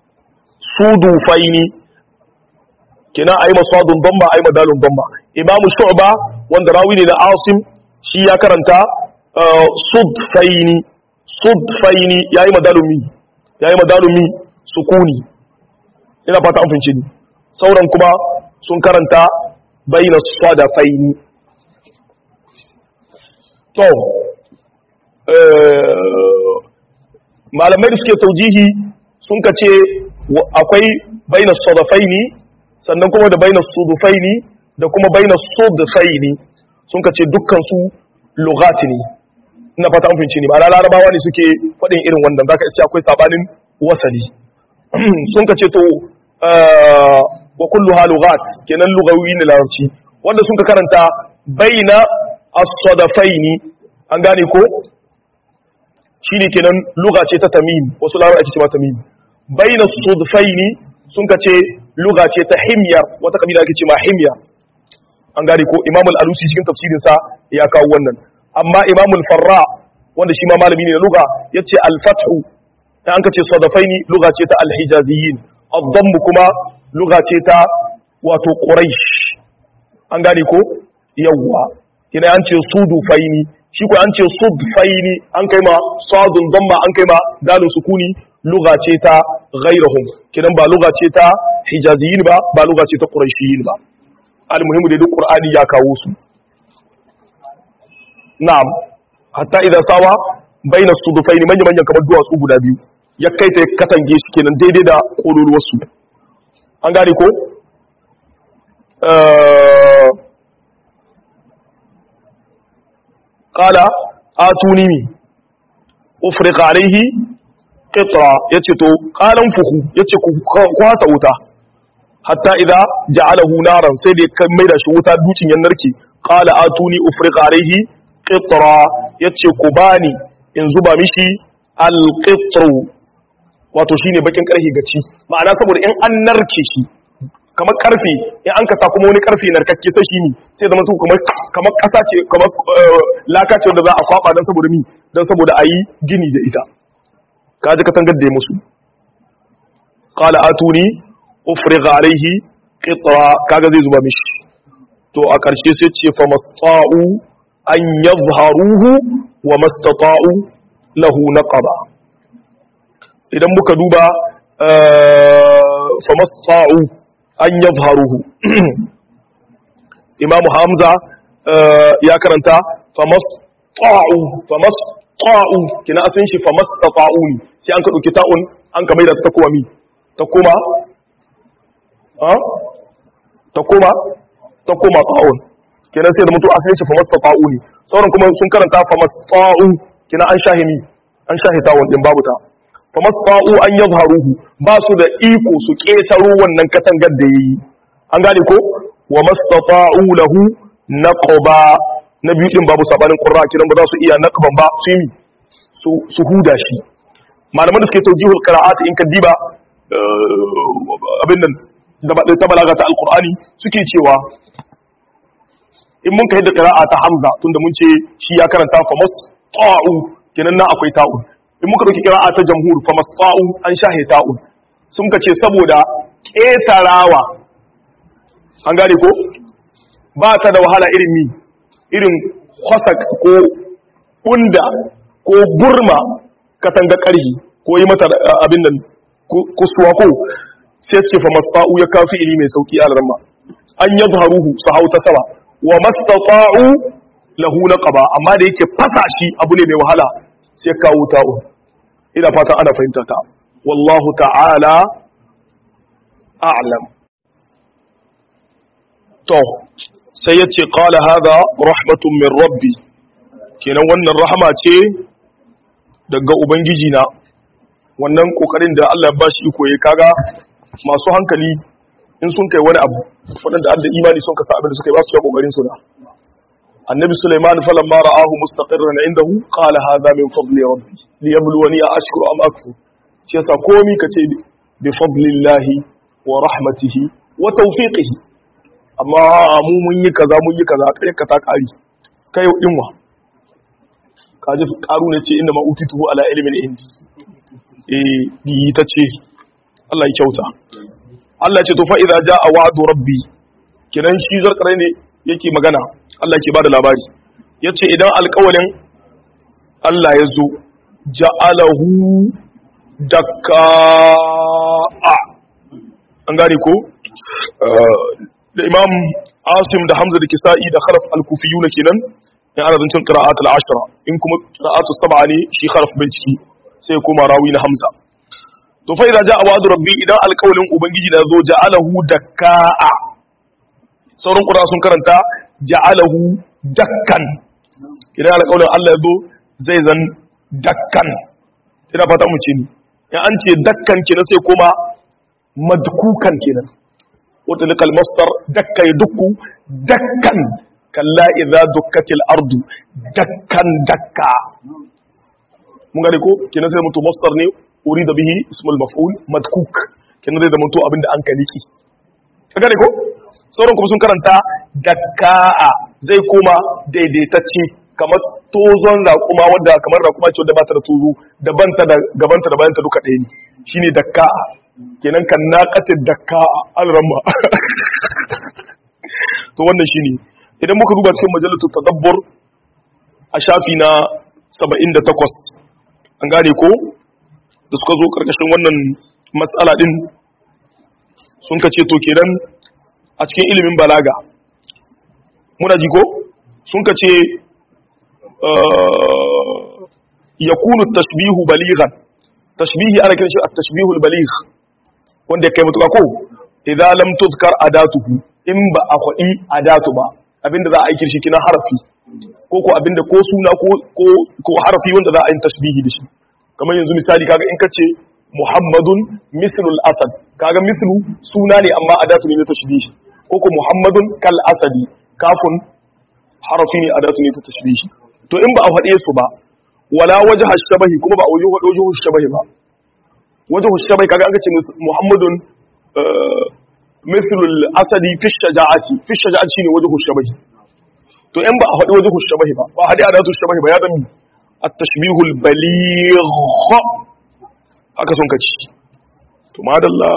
sudufaini kina ayi masadun damba ayi madalun damba imam shu'ba wanda rawi ne da asim shi ya karanta sudfaini sudfaini yayi madalun mi yayi madalun mi sukuni ina fata an fince ni sauran kuma sun karanta baina sadafaini to malamai da suke taujihi sun ka ce akwai baina sadafaini sannan kuma da baina sudufaini da kuma baina sudufaini sun ka ce dukkan su lugati ne ina fata an fahimci ne ba larabawa ne suke faɗin irin wannan zaka isa akwai sabanin wasali sun ka ce to wa kullu ha lughat kenan lugawi ne larabci wanda sun ka karanta baina as-sadafaini an gane ko shine kenan lugha ce ta tamim wasu larabawa ake cewa tamim baina sudfaini sun ka ce lugha ce ta himyar wata kabila ake cewa himyar an gane ko imam al-alusi cikin tafsirin sa ya kawo wannan amma imam al-farra wanda shi ma malami ne na lugha yace al-fathu dan an ka ce sadafaini lugha ce ta al-hijaziyin ad-damm kuma lugha ce ta wato quraish an gane ko yawwa kina an ce sudufaini shi ko an ce sudfaini an kai ma sadun damma an kai ma dalun sukuni lugha ce ta ghairahum kidan ba lugha ce ta hijaziyin ba ba lugha ce ta quraishiyin ba almuhimu da duk qur'ani ya kawo su na'am hatta idan sawa baina sudufaini manya manyan kamar duwatsu guda biyu ya kai ta katange shi kenan daidai da kololuwar su an gane ko qala atuni mi ufriqa alaihi qitra yace to qalan fuhu yace ku kwasa wuta hatta idza ja'alahu naran sai da kan maida shi wuta dukin yan narke qala atuni ufriqa alaihi qitra yace ku bani in zuba mishi alqitru wato shine bakin karfe gaci ma'ana saboda in an narke shi kamar karfe in an kasa kuma wani karfe narkakke sai shi ne sai zama su kamar kamar kasa ce kamar laka ce wanda za a kwaba dan saboda mi dan saboda ayi gini da ita kaji ka tangar da musu qala atuni ufrigha alaihi qitra kaga zai zuba mishi to a karshe sai ce fa masta'u an yadhharuhu wa mastata'u lahu naqaba idan muka duba fa masta'u an yadhharuhu imam hamza ya karanta fa masta'u fa masta'u kina asin shi fa mastata'u ne sai an ka dauki ta'un an ka maida ta koma mi ta koma ha ta koma ta koma ta'un kina sai da mutu asin shi fa mastata'u ne sauran kuma sun karanta fa masta'u kina an shahimi an shahi ta'un din babu ta fa masta'u an yadhharuhu ba su da iko su ketaro wannan katangar da yayi an gane ko wa mastata'u lahu naqba na biyu din babu sabanin qurra kiran ba za su iya naqban ba su yi su huda shi malaman da suke tawjihul qira'at in kadiba abin nan da ta balaga ta alqur'ani suke cewa in mun kai da qira'a ta hamza tunda mun ce shi ya karanta fa masta'u kenan na akwai ta'un in muka dauki qira'a ta jamhur fa masta'u an shahe ta'un sun ka ce saboda ƙetarawa an gane ko ba ta da wahala irin mi irin kwasak ko unda ko burma katanga ƙarhi ko yi mata abin nan kusuwa ko sai ce fa masta'u ya kafi ili mai sauki a ramma an yi haruhu su hau ta sama wa mastata'u lahu naqaba amma da yake fasa shi abu ne mai wahala sai kawo ta'u ina fata ana fahimta ta wallahu ta'ala a'lam to sai ya ce ƙala haza rahmatun min rabbi kenan wannan rahama ce daga ubangiji na wannan ƙoƙarin da Allah ba shi iko ya kaga masu hankali in sun kai wani abu waɗanda adda imani sun kasa abin da suka yi ba su ya ƙoƙarin su da annabi Sulaiman falamma ra'ahu mustaqirran indahu qala hadha min fadli rabbi liyabluwani ashkuru am akfur shi yasa komi kace bi fadlillahi wa rahmatihi wa tawfiqihi amma mu mun yi kaza mun yi kaza kai ka ta kari kai dinwa kaji karu ne ce inda ma utitu ala ilmin indi eh yi ta ce Allah ya kyauta Allah ce to fa idza jaa wa'du rabbi kiran shi zarkare ne yake magana Allah ke bada labari yace idan alƙawalin Allah ya zo ja'alahu dakka an gane ko da imam asim da hamza da kisa'i da kharaf al-kufiyu na kenan in ana zancen qira'at al-ashra in kuma qira'atu sab'a ne shi kharaf bai ciki sai ya koma rawi na hamza to fa idza ja'a wa'du rabbi idan alqawlin ubangiji da zo ja'alahu dakka'a sauran qura sun karanta ja'alahu dakkan idan alqawlin Allah ya zo zai zan dakkan ina fata mu ce ni in an ce dakkan kenan sai koma madkukan kenan وتلك المصدر دك يدك دكا كلا إذا دكت الأرض دكا دكا mun gane ko kenan sai mutu masdar ne urida bihi ismul maf'ul madkuk kenan zai zamanto abin da an ka niki ka gane ko sauran kuma sun karanta dakka'a zai koma daidaitacce kamar tozon raƙuma wadda kamar raƙuma ce wadda ba ta da tozo da banta da gabanta da bayanta duka ɗaya ne shine dakka'a kenan kan naqatid dakka alramma to wannan shine idan muka duba cikin majalatul tadabbur a shafi na 78 an gane ko da suka zo karkashin wannan matsala din sun kace to kenan a cikin ilimin balaga muna ji ko sun kace yakunu tashbihu balighan tashbihi ana kiran shi at-tashbihu al-baligh wanda ya kai mutuka ko idza lam tuzkar adatuhu in ba a kwadi adatu ba abinda za a aiki shi kina harafi ko ko abinda ko suna ko ko ko harafi wanda za a yi tashbihi da shi kamar yanzu misali kaga in kace muhammadun mislul asad kaga mislu suna ne amma adatu ne na tashbihi ko ko muhammadun kal asadi kafun harafi ne adatu ne ta tashbihi to in ba a faɗe su ba wala wajha shabahi kuma ba a wajen wajhu shabahi ba wajhu shabahi kaga an kace muhammadun mithlul asadi fi shaja'ati fi shaja'ati shine wajhu shabahi to in ba a faɗi wajhu shabahi ba ba hadi adatu shabahi ba ya zama at-tashbihu al-baligh haka sun kace to madalla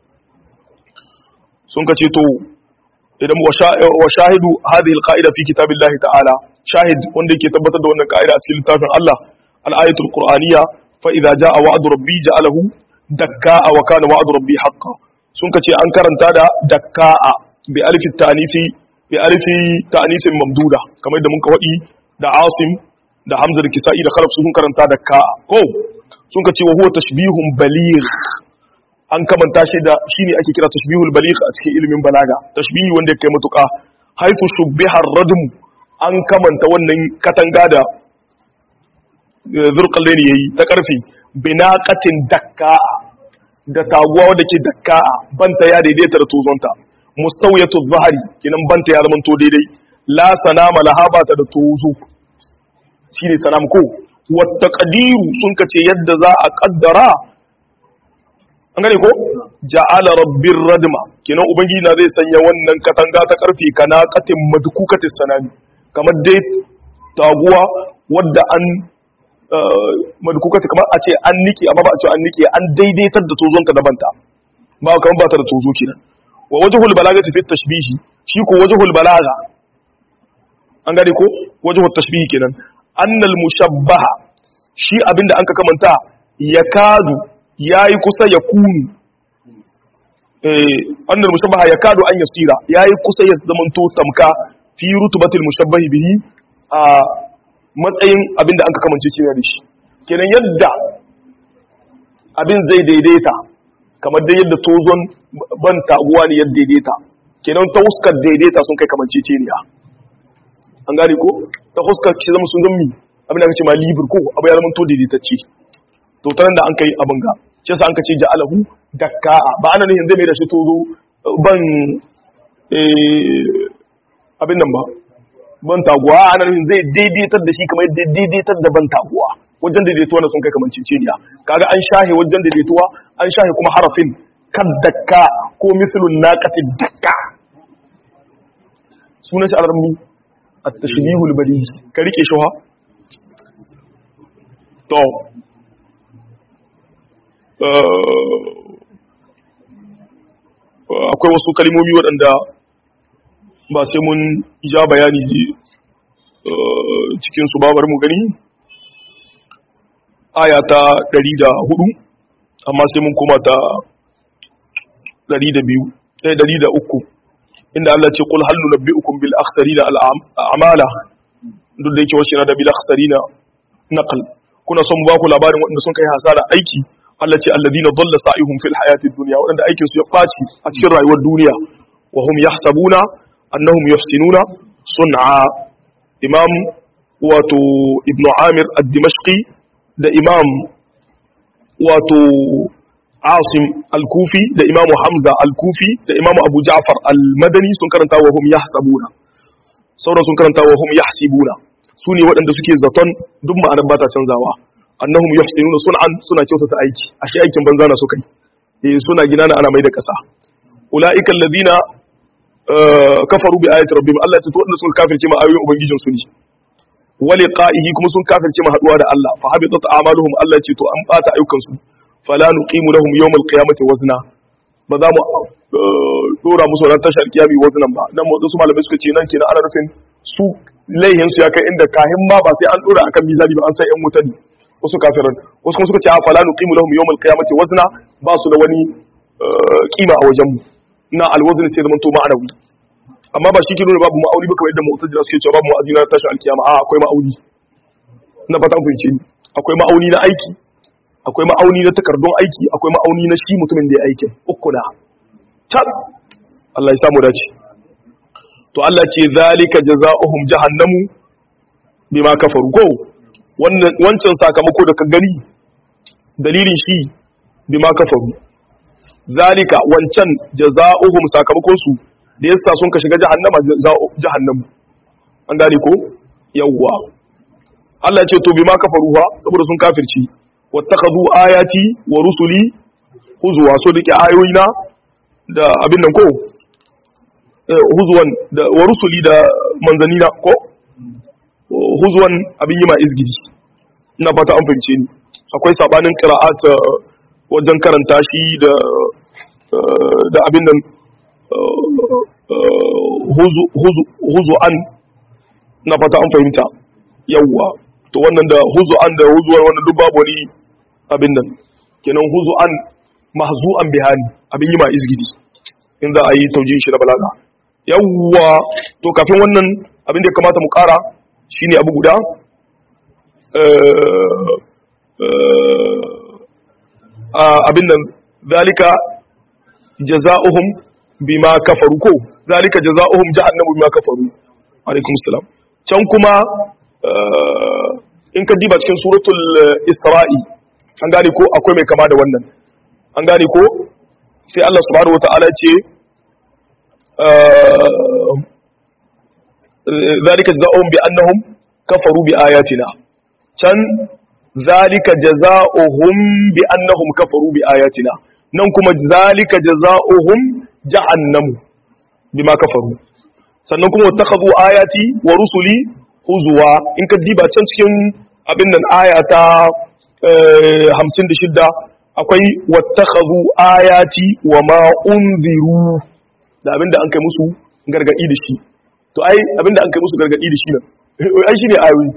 sun kace to idan wa shahidu hadhihi al-qa'ida fi kitabillahi ta'ala shahid wanda yake tabbatar da wannan ka'ida a cikin littafin Allah al-ayatul qur'aniyya fa idza jaa wa'du rabbi ja'alahu dakka'a wa kana wa'du rabbi haqqan sun kace an karanta da dakka'a bi alif ta'nifi bi alif ta'nifin mamduda kamar da mun ka wadi da asim da hamza da kisa'i da khalaf sun karanta dakka'a ko sun kace wa huwa tashbihun baligh an kamanta shi da shine ake kira tashbihul baligh a cikin ilimin balaga tashbihi wanda ya kai matuka haifu shubbiha ar-radm an kamanta wannan katanga da zurkalle ne yayi ta karfi binaqatin dakka da taguwa wadda ke dakka banta ya daidaita da tozonta mustawiyatu zahari kinan banta ya zamanto daidai la sanama laha ba ta da tozo shine sanam ko wata qadiru sun kace yadda za a kaddara an gane ko ja'ala rabbir radma kinan ubangiji na zai sanya wannan katanga ta karfi kana qatin madkukatis sanami kamar dai taguwa wadda an madukukata kamar a ce an nike amma ba a ce an nike an daidaitar da tozonta dabanta ba kamar ba ta da tozo kenan wa wajhul balaga fi tashbihi shi ko wajhul balaga an gane ko wajhul tashbihi kenan annal mushabbaha shi abinda an ka kamanta yakadu yayi kusa ya kunu eh annal mushabbaha yakadu an yasira yayi kusa ya zamanto tamka fi rutubatil mushabbahi bihi a matsayin abinda an ka kamance kina da shi kenan yadda abin zai daidaita kamar da yadda tozon ban taguwa ne yadda daidaita kenan ta huskar daidaita sun kai kamance ceniya an gane ko ta huskar ki zama sun zammi abin da aka ce ma libir ko abu ya zama to daidaitacce to ta da an kai abin ga shi yasa an ka ce ja'alahu dakka ba ana nufin zai mai da shi tozo ban abin nan ba ban taguwa ana nufin zai daidaitar da shi kamar yadda daidaitar da ban taguwa wajen daidaituwa na sun kai kamar ciciniya kaga an shahe wajen daidaituwa an shahe kuma harafin kan dakka ko mislun naqati dakka sunan shi alarmi at-tashbihul badi ka rike shi ha to akwai wasu kalmomi waɗanda ba sai mun ja bayani cikin su babar mu gani aya ta 104 amma sai mun koma ta 102 eh 103 inda Allah ce qul hal nunabbiukum bil akhsarina al a'mala duk da yake wasu yana da bil akhsarina naqal kuna son ba ku labarin waɗanda sun kai hasara aiki Allah ce alladina dalla sa'ihum fil hayatid dunya waɗanda aikin su ya faci a cikin rayuwar duniya wa hum yahsabuna annahum yuhsinuna sun'a imam wato ibn amir ad-dimashqi da imam wato asim al-kufi da imam hamza al-kufi da imam abu ja'far al-madani sun karanta wa hum yahsabuna sauran sun karanta wa hum yahsibuna su ne waɗanda suke zaton duk ma'anar ba ta canzawa annahum yuhsinuna sun'an suna kyautata aiki ashe aikin banza na suka yi eh suna gina na ana mai da ƙasa ulaika alladhina kafaru bi ayati rabbihim Allah ya tato wanda suka kafirce ma ayoyin ubangijin su ne wa liqa'ihi kuma sun kafirce ma haduwa da Allah fa habitat a'maluhum Allah ya ce to an bata ayyukan su fala nuqimu lahum yawm al-qiyamati wazna ba za mu dora musu ran tashar kiyami waznan ba dan wasu malamai suka ce nan kenan ana nufin su laihin su ya kai inda kahin ma ba sai an dora akan mizani ba an sai yan wuta ne wasu kafiran wasu kuma suka ce a fala nuqimu lahum yawm al-qiyamati wazna ba su da wani kima a wajen mu na alwazn sai zaman to ma'anawi amma ba shi ke nuna babu ma'auni ba kamar yadda mu'tazila suke cewa babu ma'auni na tashi alkiyama a akwai ma'auni na fata an fahimce ni akwai ma'auni na aiki akwai ma'auni na takardun aiki akwai ma'auni na shi mutumin da ya aikin uku na can Allah ya samu dace to Allah ce zalika jazaohum jahannamu bima kafaru ko wancan sakamako da ka gani dalilin shi bima kafaru zalika wancan jazaohum sakamakon su da yasa sun ka shiga jahannama jahannamu an gane ko yawwa Allah ce to bima kafaru ha saboda sun kafirci wattakhadhu ayati wa rusuli huzwa so dake ayoyina da abin nan ko huzwan da wa rusuli da manzanina ko huzwan abin yi ma izgidi ina fata an fahimce ni akwai sabanin qira'at wajen karanta shi da da abin nan huzu an na fata an fahimta yawwa to wannan da huzu an da huzuwar wannan duk babu wani abin nan kenan huzu an mahzu'an bihani abin yi ma izgidi in za a yi taujin shi na balaga yawwa to kafin wannan abin da ya kamata mu kara shine abu guda abin nan zalika jaza'uhum bima kafaru ko zalika jaza'uhum jahannamu bima kafaru alaikum salam can kuma in ka diba cikin suratul isra'i an gane ko akwai mai kama da wannan an gane ko sai Allah subhanahu wata'ala ce zalika jaza'uhum bi annahum kafaru bi ayatina can zalika jaza'uhum bi annahum kafaru bi ayatina nan kuma zalika jaza'uhum jahannamu bima kafaru sannan kuma wattakhadhu ayati wa rusuli huzuwa in ka diba can cikin abin nan aya ta 56 akwai wattakhadhu ayati wa ma unziru da abinda an kai musu gargadi da shi to ai abinda an kai musu gargadi da shi nan ai shine ayoyi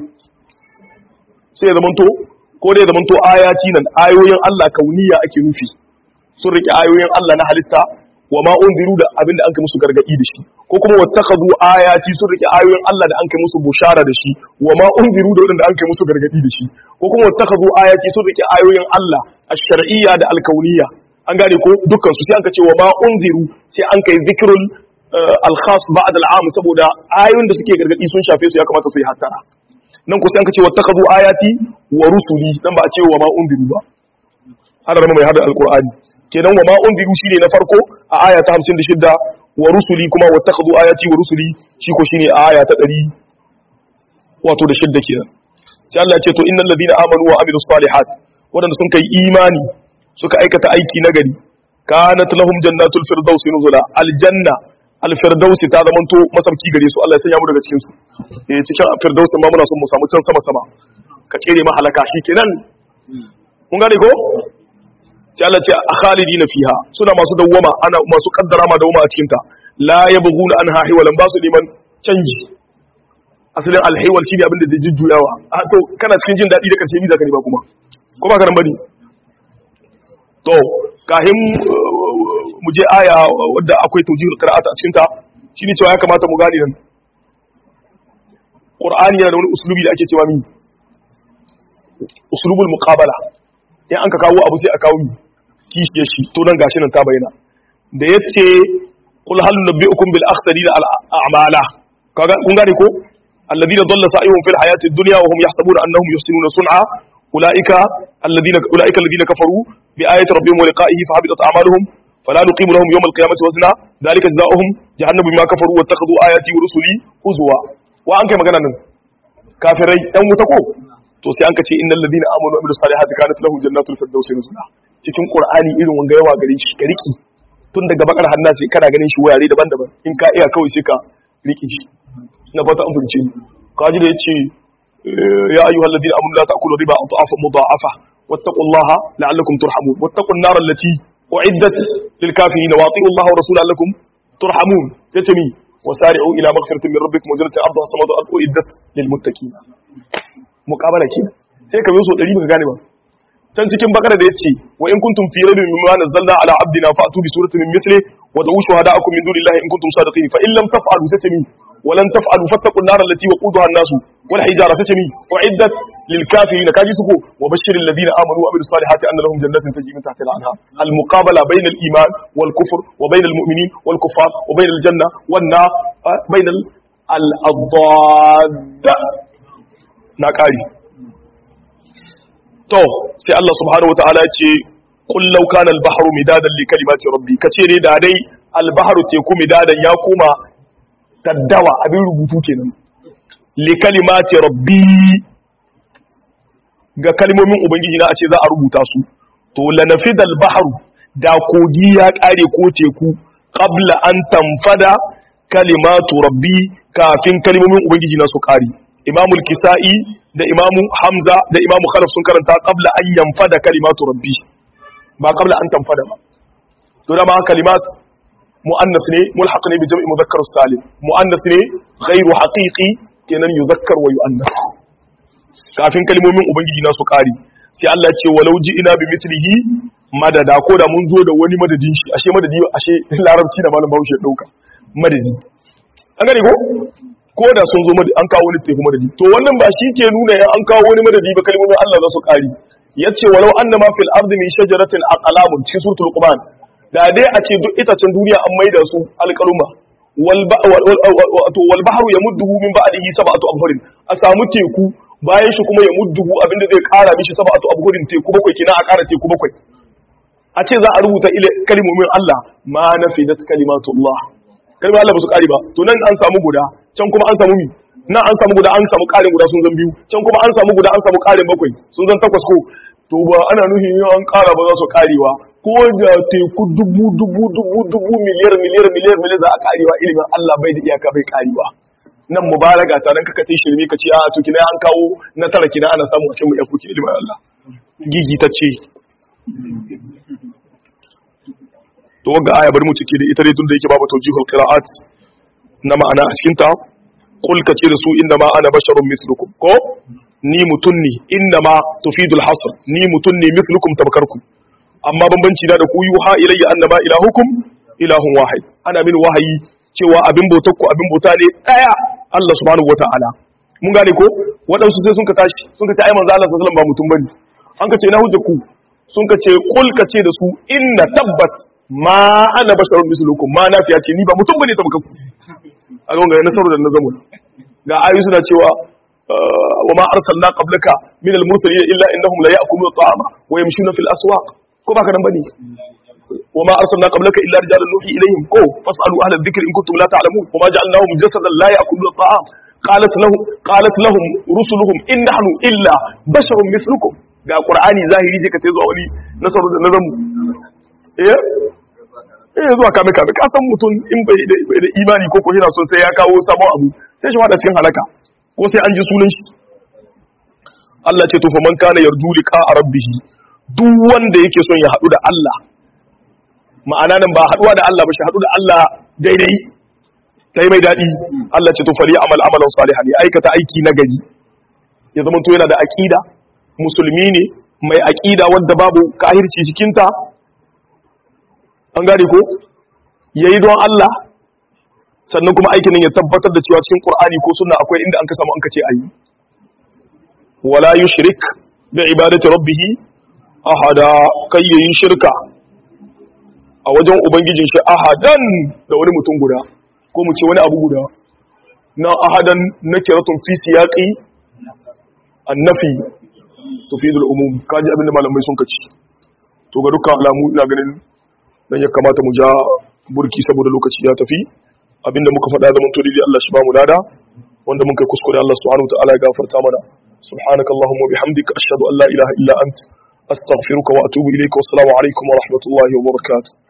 sai ya zamanto ko dai ya zamanto ayati nan ayoyin Allah kauniya ake nufi sun rike ayoyin Allah na halitta wa ma unziru da abinda an kai musu gargadi da shi ko kuma wattakhadhu ayati sun rike ayoyin Allah da an kai musu bushara da shi wa ma unziru da wanda an kai musu gargadi da shi ko kuma wattakhadhu ayati sun rike ayoyin Allah ash-shar'iyya da al-kauniyya an gane ko dukkan su sai an ka ce wa ma unziru sai an kai zikrul al-khas ba'da al-am saboda ayoyin da suke gargadi sun shafe su ya kamata su yi hattara nan ko sai an ka ce wattakhadhu ayati wa rusuli dan ba a ce wa ma unziru ba hada mai hada al-qur'ani kenan wa ma unziru shine na farko a aya ta 56 wa rusuli kuma wattakhadhu ayati wa rusuli shi ko shine a aya ta 100 wato da shidda kenan sai Allah ya ce to innal ladina amanu wa amilus salihat wadanda sun kai imani suka aikata aiki nagari kanat lahum jannatul firdausi nuzula aljanna alfirdausi ta zamanto masauki gare su Allah ya sanya mu daga cikin su eh cikin firdausi ma muna son mu samu can sama sama ka tsere ma halaka shikenan kun gane ko sai Allah ce a khalidina fiha suna masu dawwama ana masu kaddara ma dawwama a cikin ta la yabghuna anha hiwalan ba su neman canji asalin alhiwal shine abin da zai jujjuyawa a to kana cikin jin dadi da karshe mi zaka ne ba kuma ko ba karan bane to kahin mu je aya wadda akwai tawjihul qira'at a cikin ta shine cewa ya kamata mu gane nan Qur'ani yana da wani uslubi da ake cewa mi uslubul muqabala in an ka kawo abu sai a kawo kishiyar shi to nan gashi nan ta bayyana da yace qul hal nabiyukum bil akhsarina al a'mala kaga kun gane ko alladhina dalla sa'ihum fil hayati dunya wa hum yahsabuna annahum yuhsinuna sun'a ulaika alladhina ulaika alladhina kafaru bi ayati rabbihim wa liqa'ihi fa habitat a'maluhum فلا نقيم لهم يوم القيامة وزنا ذلك جزاؤهم جهنم بما كفروا واتخذوا آياتي ورسلي هزوا وأنك مغانا كافري أم متكو to sai an ka ce innal ladina amanu wa amilus salihati kanat lahum jannatul firdaus nuzula cikin qur'ani irin wanga yawa gare shi ka riki tun daga bakar hanna sai kana ganin shi wurare daban-daban in ka iya kawai sai ka riki shi na fata an fahimce ni kaji da yace ya ayyuhal ladina amanu la ta'kulu riba adhafa mudha'afa wattaqullaha la'allakum turhamun wattaqun nar allati uiddat lil kafirin wa ati'u Allah wa rasulahu la'allakum turhamun sai ce mi wasari'u ila maghfiratin min rabbikum wa jannatin 'arduha as-samawati wal ardu uiddat lil muttaqin muqabala kenan sai ka biyo so 100 baka gane ba can cikin bakara da yace wa in kuntum fi rabbin mimma nazzalna ala abdina fa'tu bi suratin min mithli wa da'u shuhada'akum min dunillahi in kuntum sadiqin fa in lam taf'alu satami wa lan taf'alu fattaqun nar allati waquduha an-nas wal hijara satami uiddat lil kafirin kaji suko wa bashiril ladina amanu wa amilus salihati anna lahum jannatin tajri min tahtiha al-anhar al muqabala bayna al iman wal kufr wa bayna al mu'minin wal kuffar wa bayna al janna wan nar bayna al adad na kari to sai Allah subhanahu wataala ya ce qul law kana al-bahru midadan li kalimati rabbi kace ne da dai al-bahru teku midadan ya koma taddawa abin rubutu kenan li kalimati rabbi ga kalmomin ubangiji na a ce za a rubuta su to lanafida al-bahru da kogi ya kare ko teku qabla an tanfada kalimatu rabbi kafin kalmomin ubangiji na su kare imamul kisa'i da imamu hamza da imamu khalaf sun karanta qabla an yanfada kalimatu rabbi ba qabla an tanfada ba to da ma kalimat muannas ne mulhaq ne bi jam'i mudhakkar salim muannas ne ghairu haqiqi kenan yuzakkar wa yuannas kafin kalmomin ubangiji na su kari sai Allah ya ce walau ina bi mithlihi madada ko da mun zo da wani madadin shi ashe madadi ashe larabci da malam Bahaushe dauka madadi an gane ko ko da sun zo an kawo wani teku madadi to wannan ba shi ke nuna ya an kawo wani madadi ba kalmomin Allah za su kari yace walau annama fil ardi min shajaratin aqlamun cikin suratul luqman da dai a ce duk itacen duniya an maida su alqaluma wal wal bahru yamudduhu min ba'dihi sab'atu abhurin a samu teku bayan shi kuma yamudduhu abinda zai kara mishi sab'atu abhurin teku bakwai kina a kara teku bakwai a ce za a rubuta ile kalmomin Allah ma nafidat kalimatullah kalmar Allah ba su kare ba to nan an samu guda can kuma an samu mi nan an samu guda an samu karin guda sun zan biyu can kuma an samu guda an samu karin bakwai sun zan takwas ko to ba ana nuhi yin an kara ba za su karewa ko da teku dubu dubu dubu dubu miliyar miliyar miliyar miliyar za a karewa ilimin Allah bai da iyaka bai karewa nan mubalaga ta nan kaka tai shirme ka ce a to kina an kawo na tara kina ana samu a cikin mu yakuki ilimin Allah gigi ta ce to ga aya bari mu cike da ita dai tun da yake babu tawjihul qira'at na ma'ana a cikin ta qul ka ce da su inna ma ana basharun mislukum ko ni mutun ne inna ma tufidul hasr ni mutun ne mislukum tabkarku amma bambanci na da ku yuha ilayya annama ilahukum ilahun wahid ana min wahayi cewa abin bautar ku abin bauta ne daya Allah subhanahu wata'ala mun gane ko waɗansu sai sun ka tashi sun ka ce ai manzo Allah sallallahu alaihi wasallam ba mutum bane an ka ce na hujja ku sun ka ce qul ka ce da su inna tabbat ma ana basharun mislukum ma nafiya ce ni ba mutum bane ta ku a ga nasaru da nazamu ga ayu suna cewa wa ma arsalna qablaka min al-mursalin illa innahum la ya'kuluna at-ta'ama wa yamshuna fil aswaq ko baka nan bane wa ma arsalna qablaka illa rijalan nuhi ilayhim ko fasalu ahla adh-dhikri in kuntum la ta'lamun wa ma ja'alnahum jasadan la ya'kuluna at-ta'am qalat lahum qalat lahum rusuluhum in nahnu illa basharun mislukum ga qur'ani zahiri je ka tai zuwa wani nasaru da nazamu eh eh zuwa kame kame ka san mutum in bai da imani ko ko yana son sai ya kawo sabon abu sai shi fada cikin halaka ko sai an ji sunan shi Allah ce to fa man kana yarju liqa rabbih duk wanda yake son ya hadu da Allah ma'ana nan ba haduwa da Allah ba shi hadu da Allah daidai sai mai dadi Allah ce to fali amal amalan salihan ya aikata aiki na gari ya zama to yana da aqida musulmi ne mai aqida wanda babu kahirci cikinta an gane ko yayi don Allah sannan kuma aikin nan ya tabbatar da cewa cikin Qur'ani ko sunna akwai inda an ka samu an ka ce ayi wala yushrik bi ibadati rabbih ahada kai yayi shirka a wajen ubangijin shi ahadan da wani mutum guda ko mu ce wani abu guda na ahadan nakiratun fi siyaqi annafi tufidul umum kaji abinda malamai sun kaci to ga dukkan alamu ina ganin dan ya kamata mu ja burki saboda lokaci ya tafi abinda muka faɗa zaman to dai Allah shi ba mu lada wanda mun kai kuskure Allah subhanahu wataala ya gafarta mana subhanakallahumma bihamdika ashhadu an la ilaha illa ant astaghfiruka wa atubu ilayka wa assalamu alaikum wa rahmatullahi wa barakatuh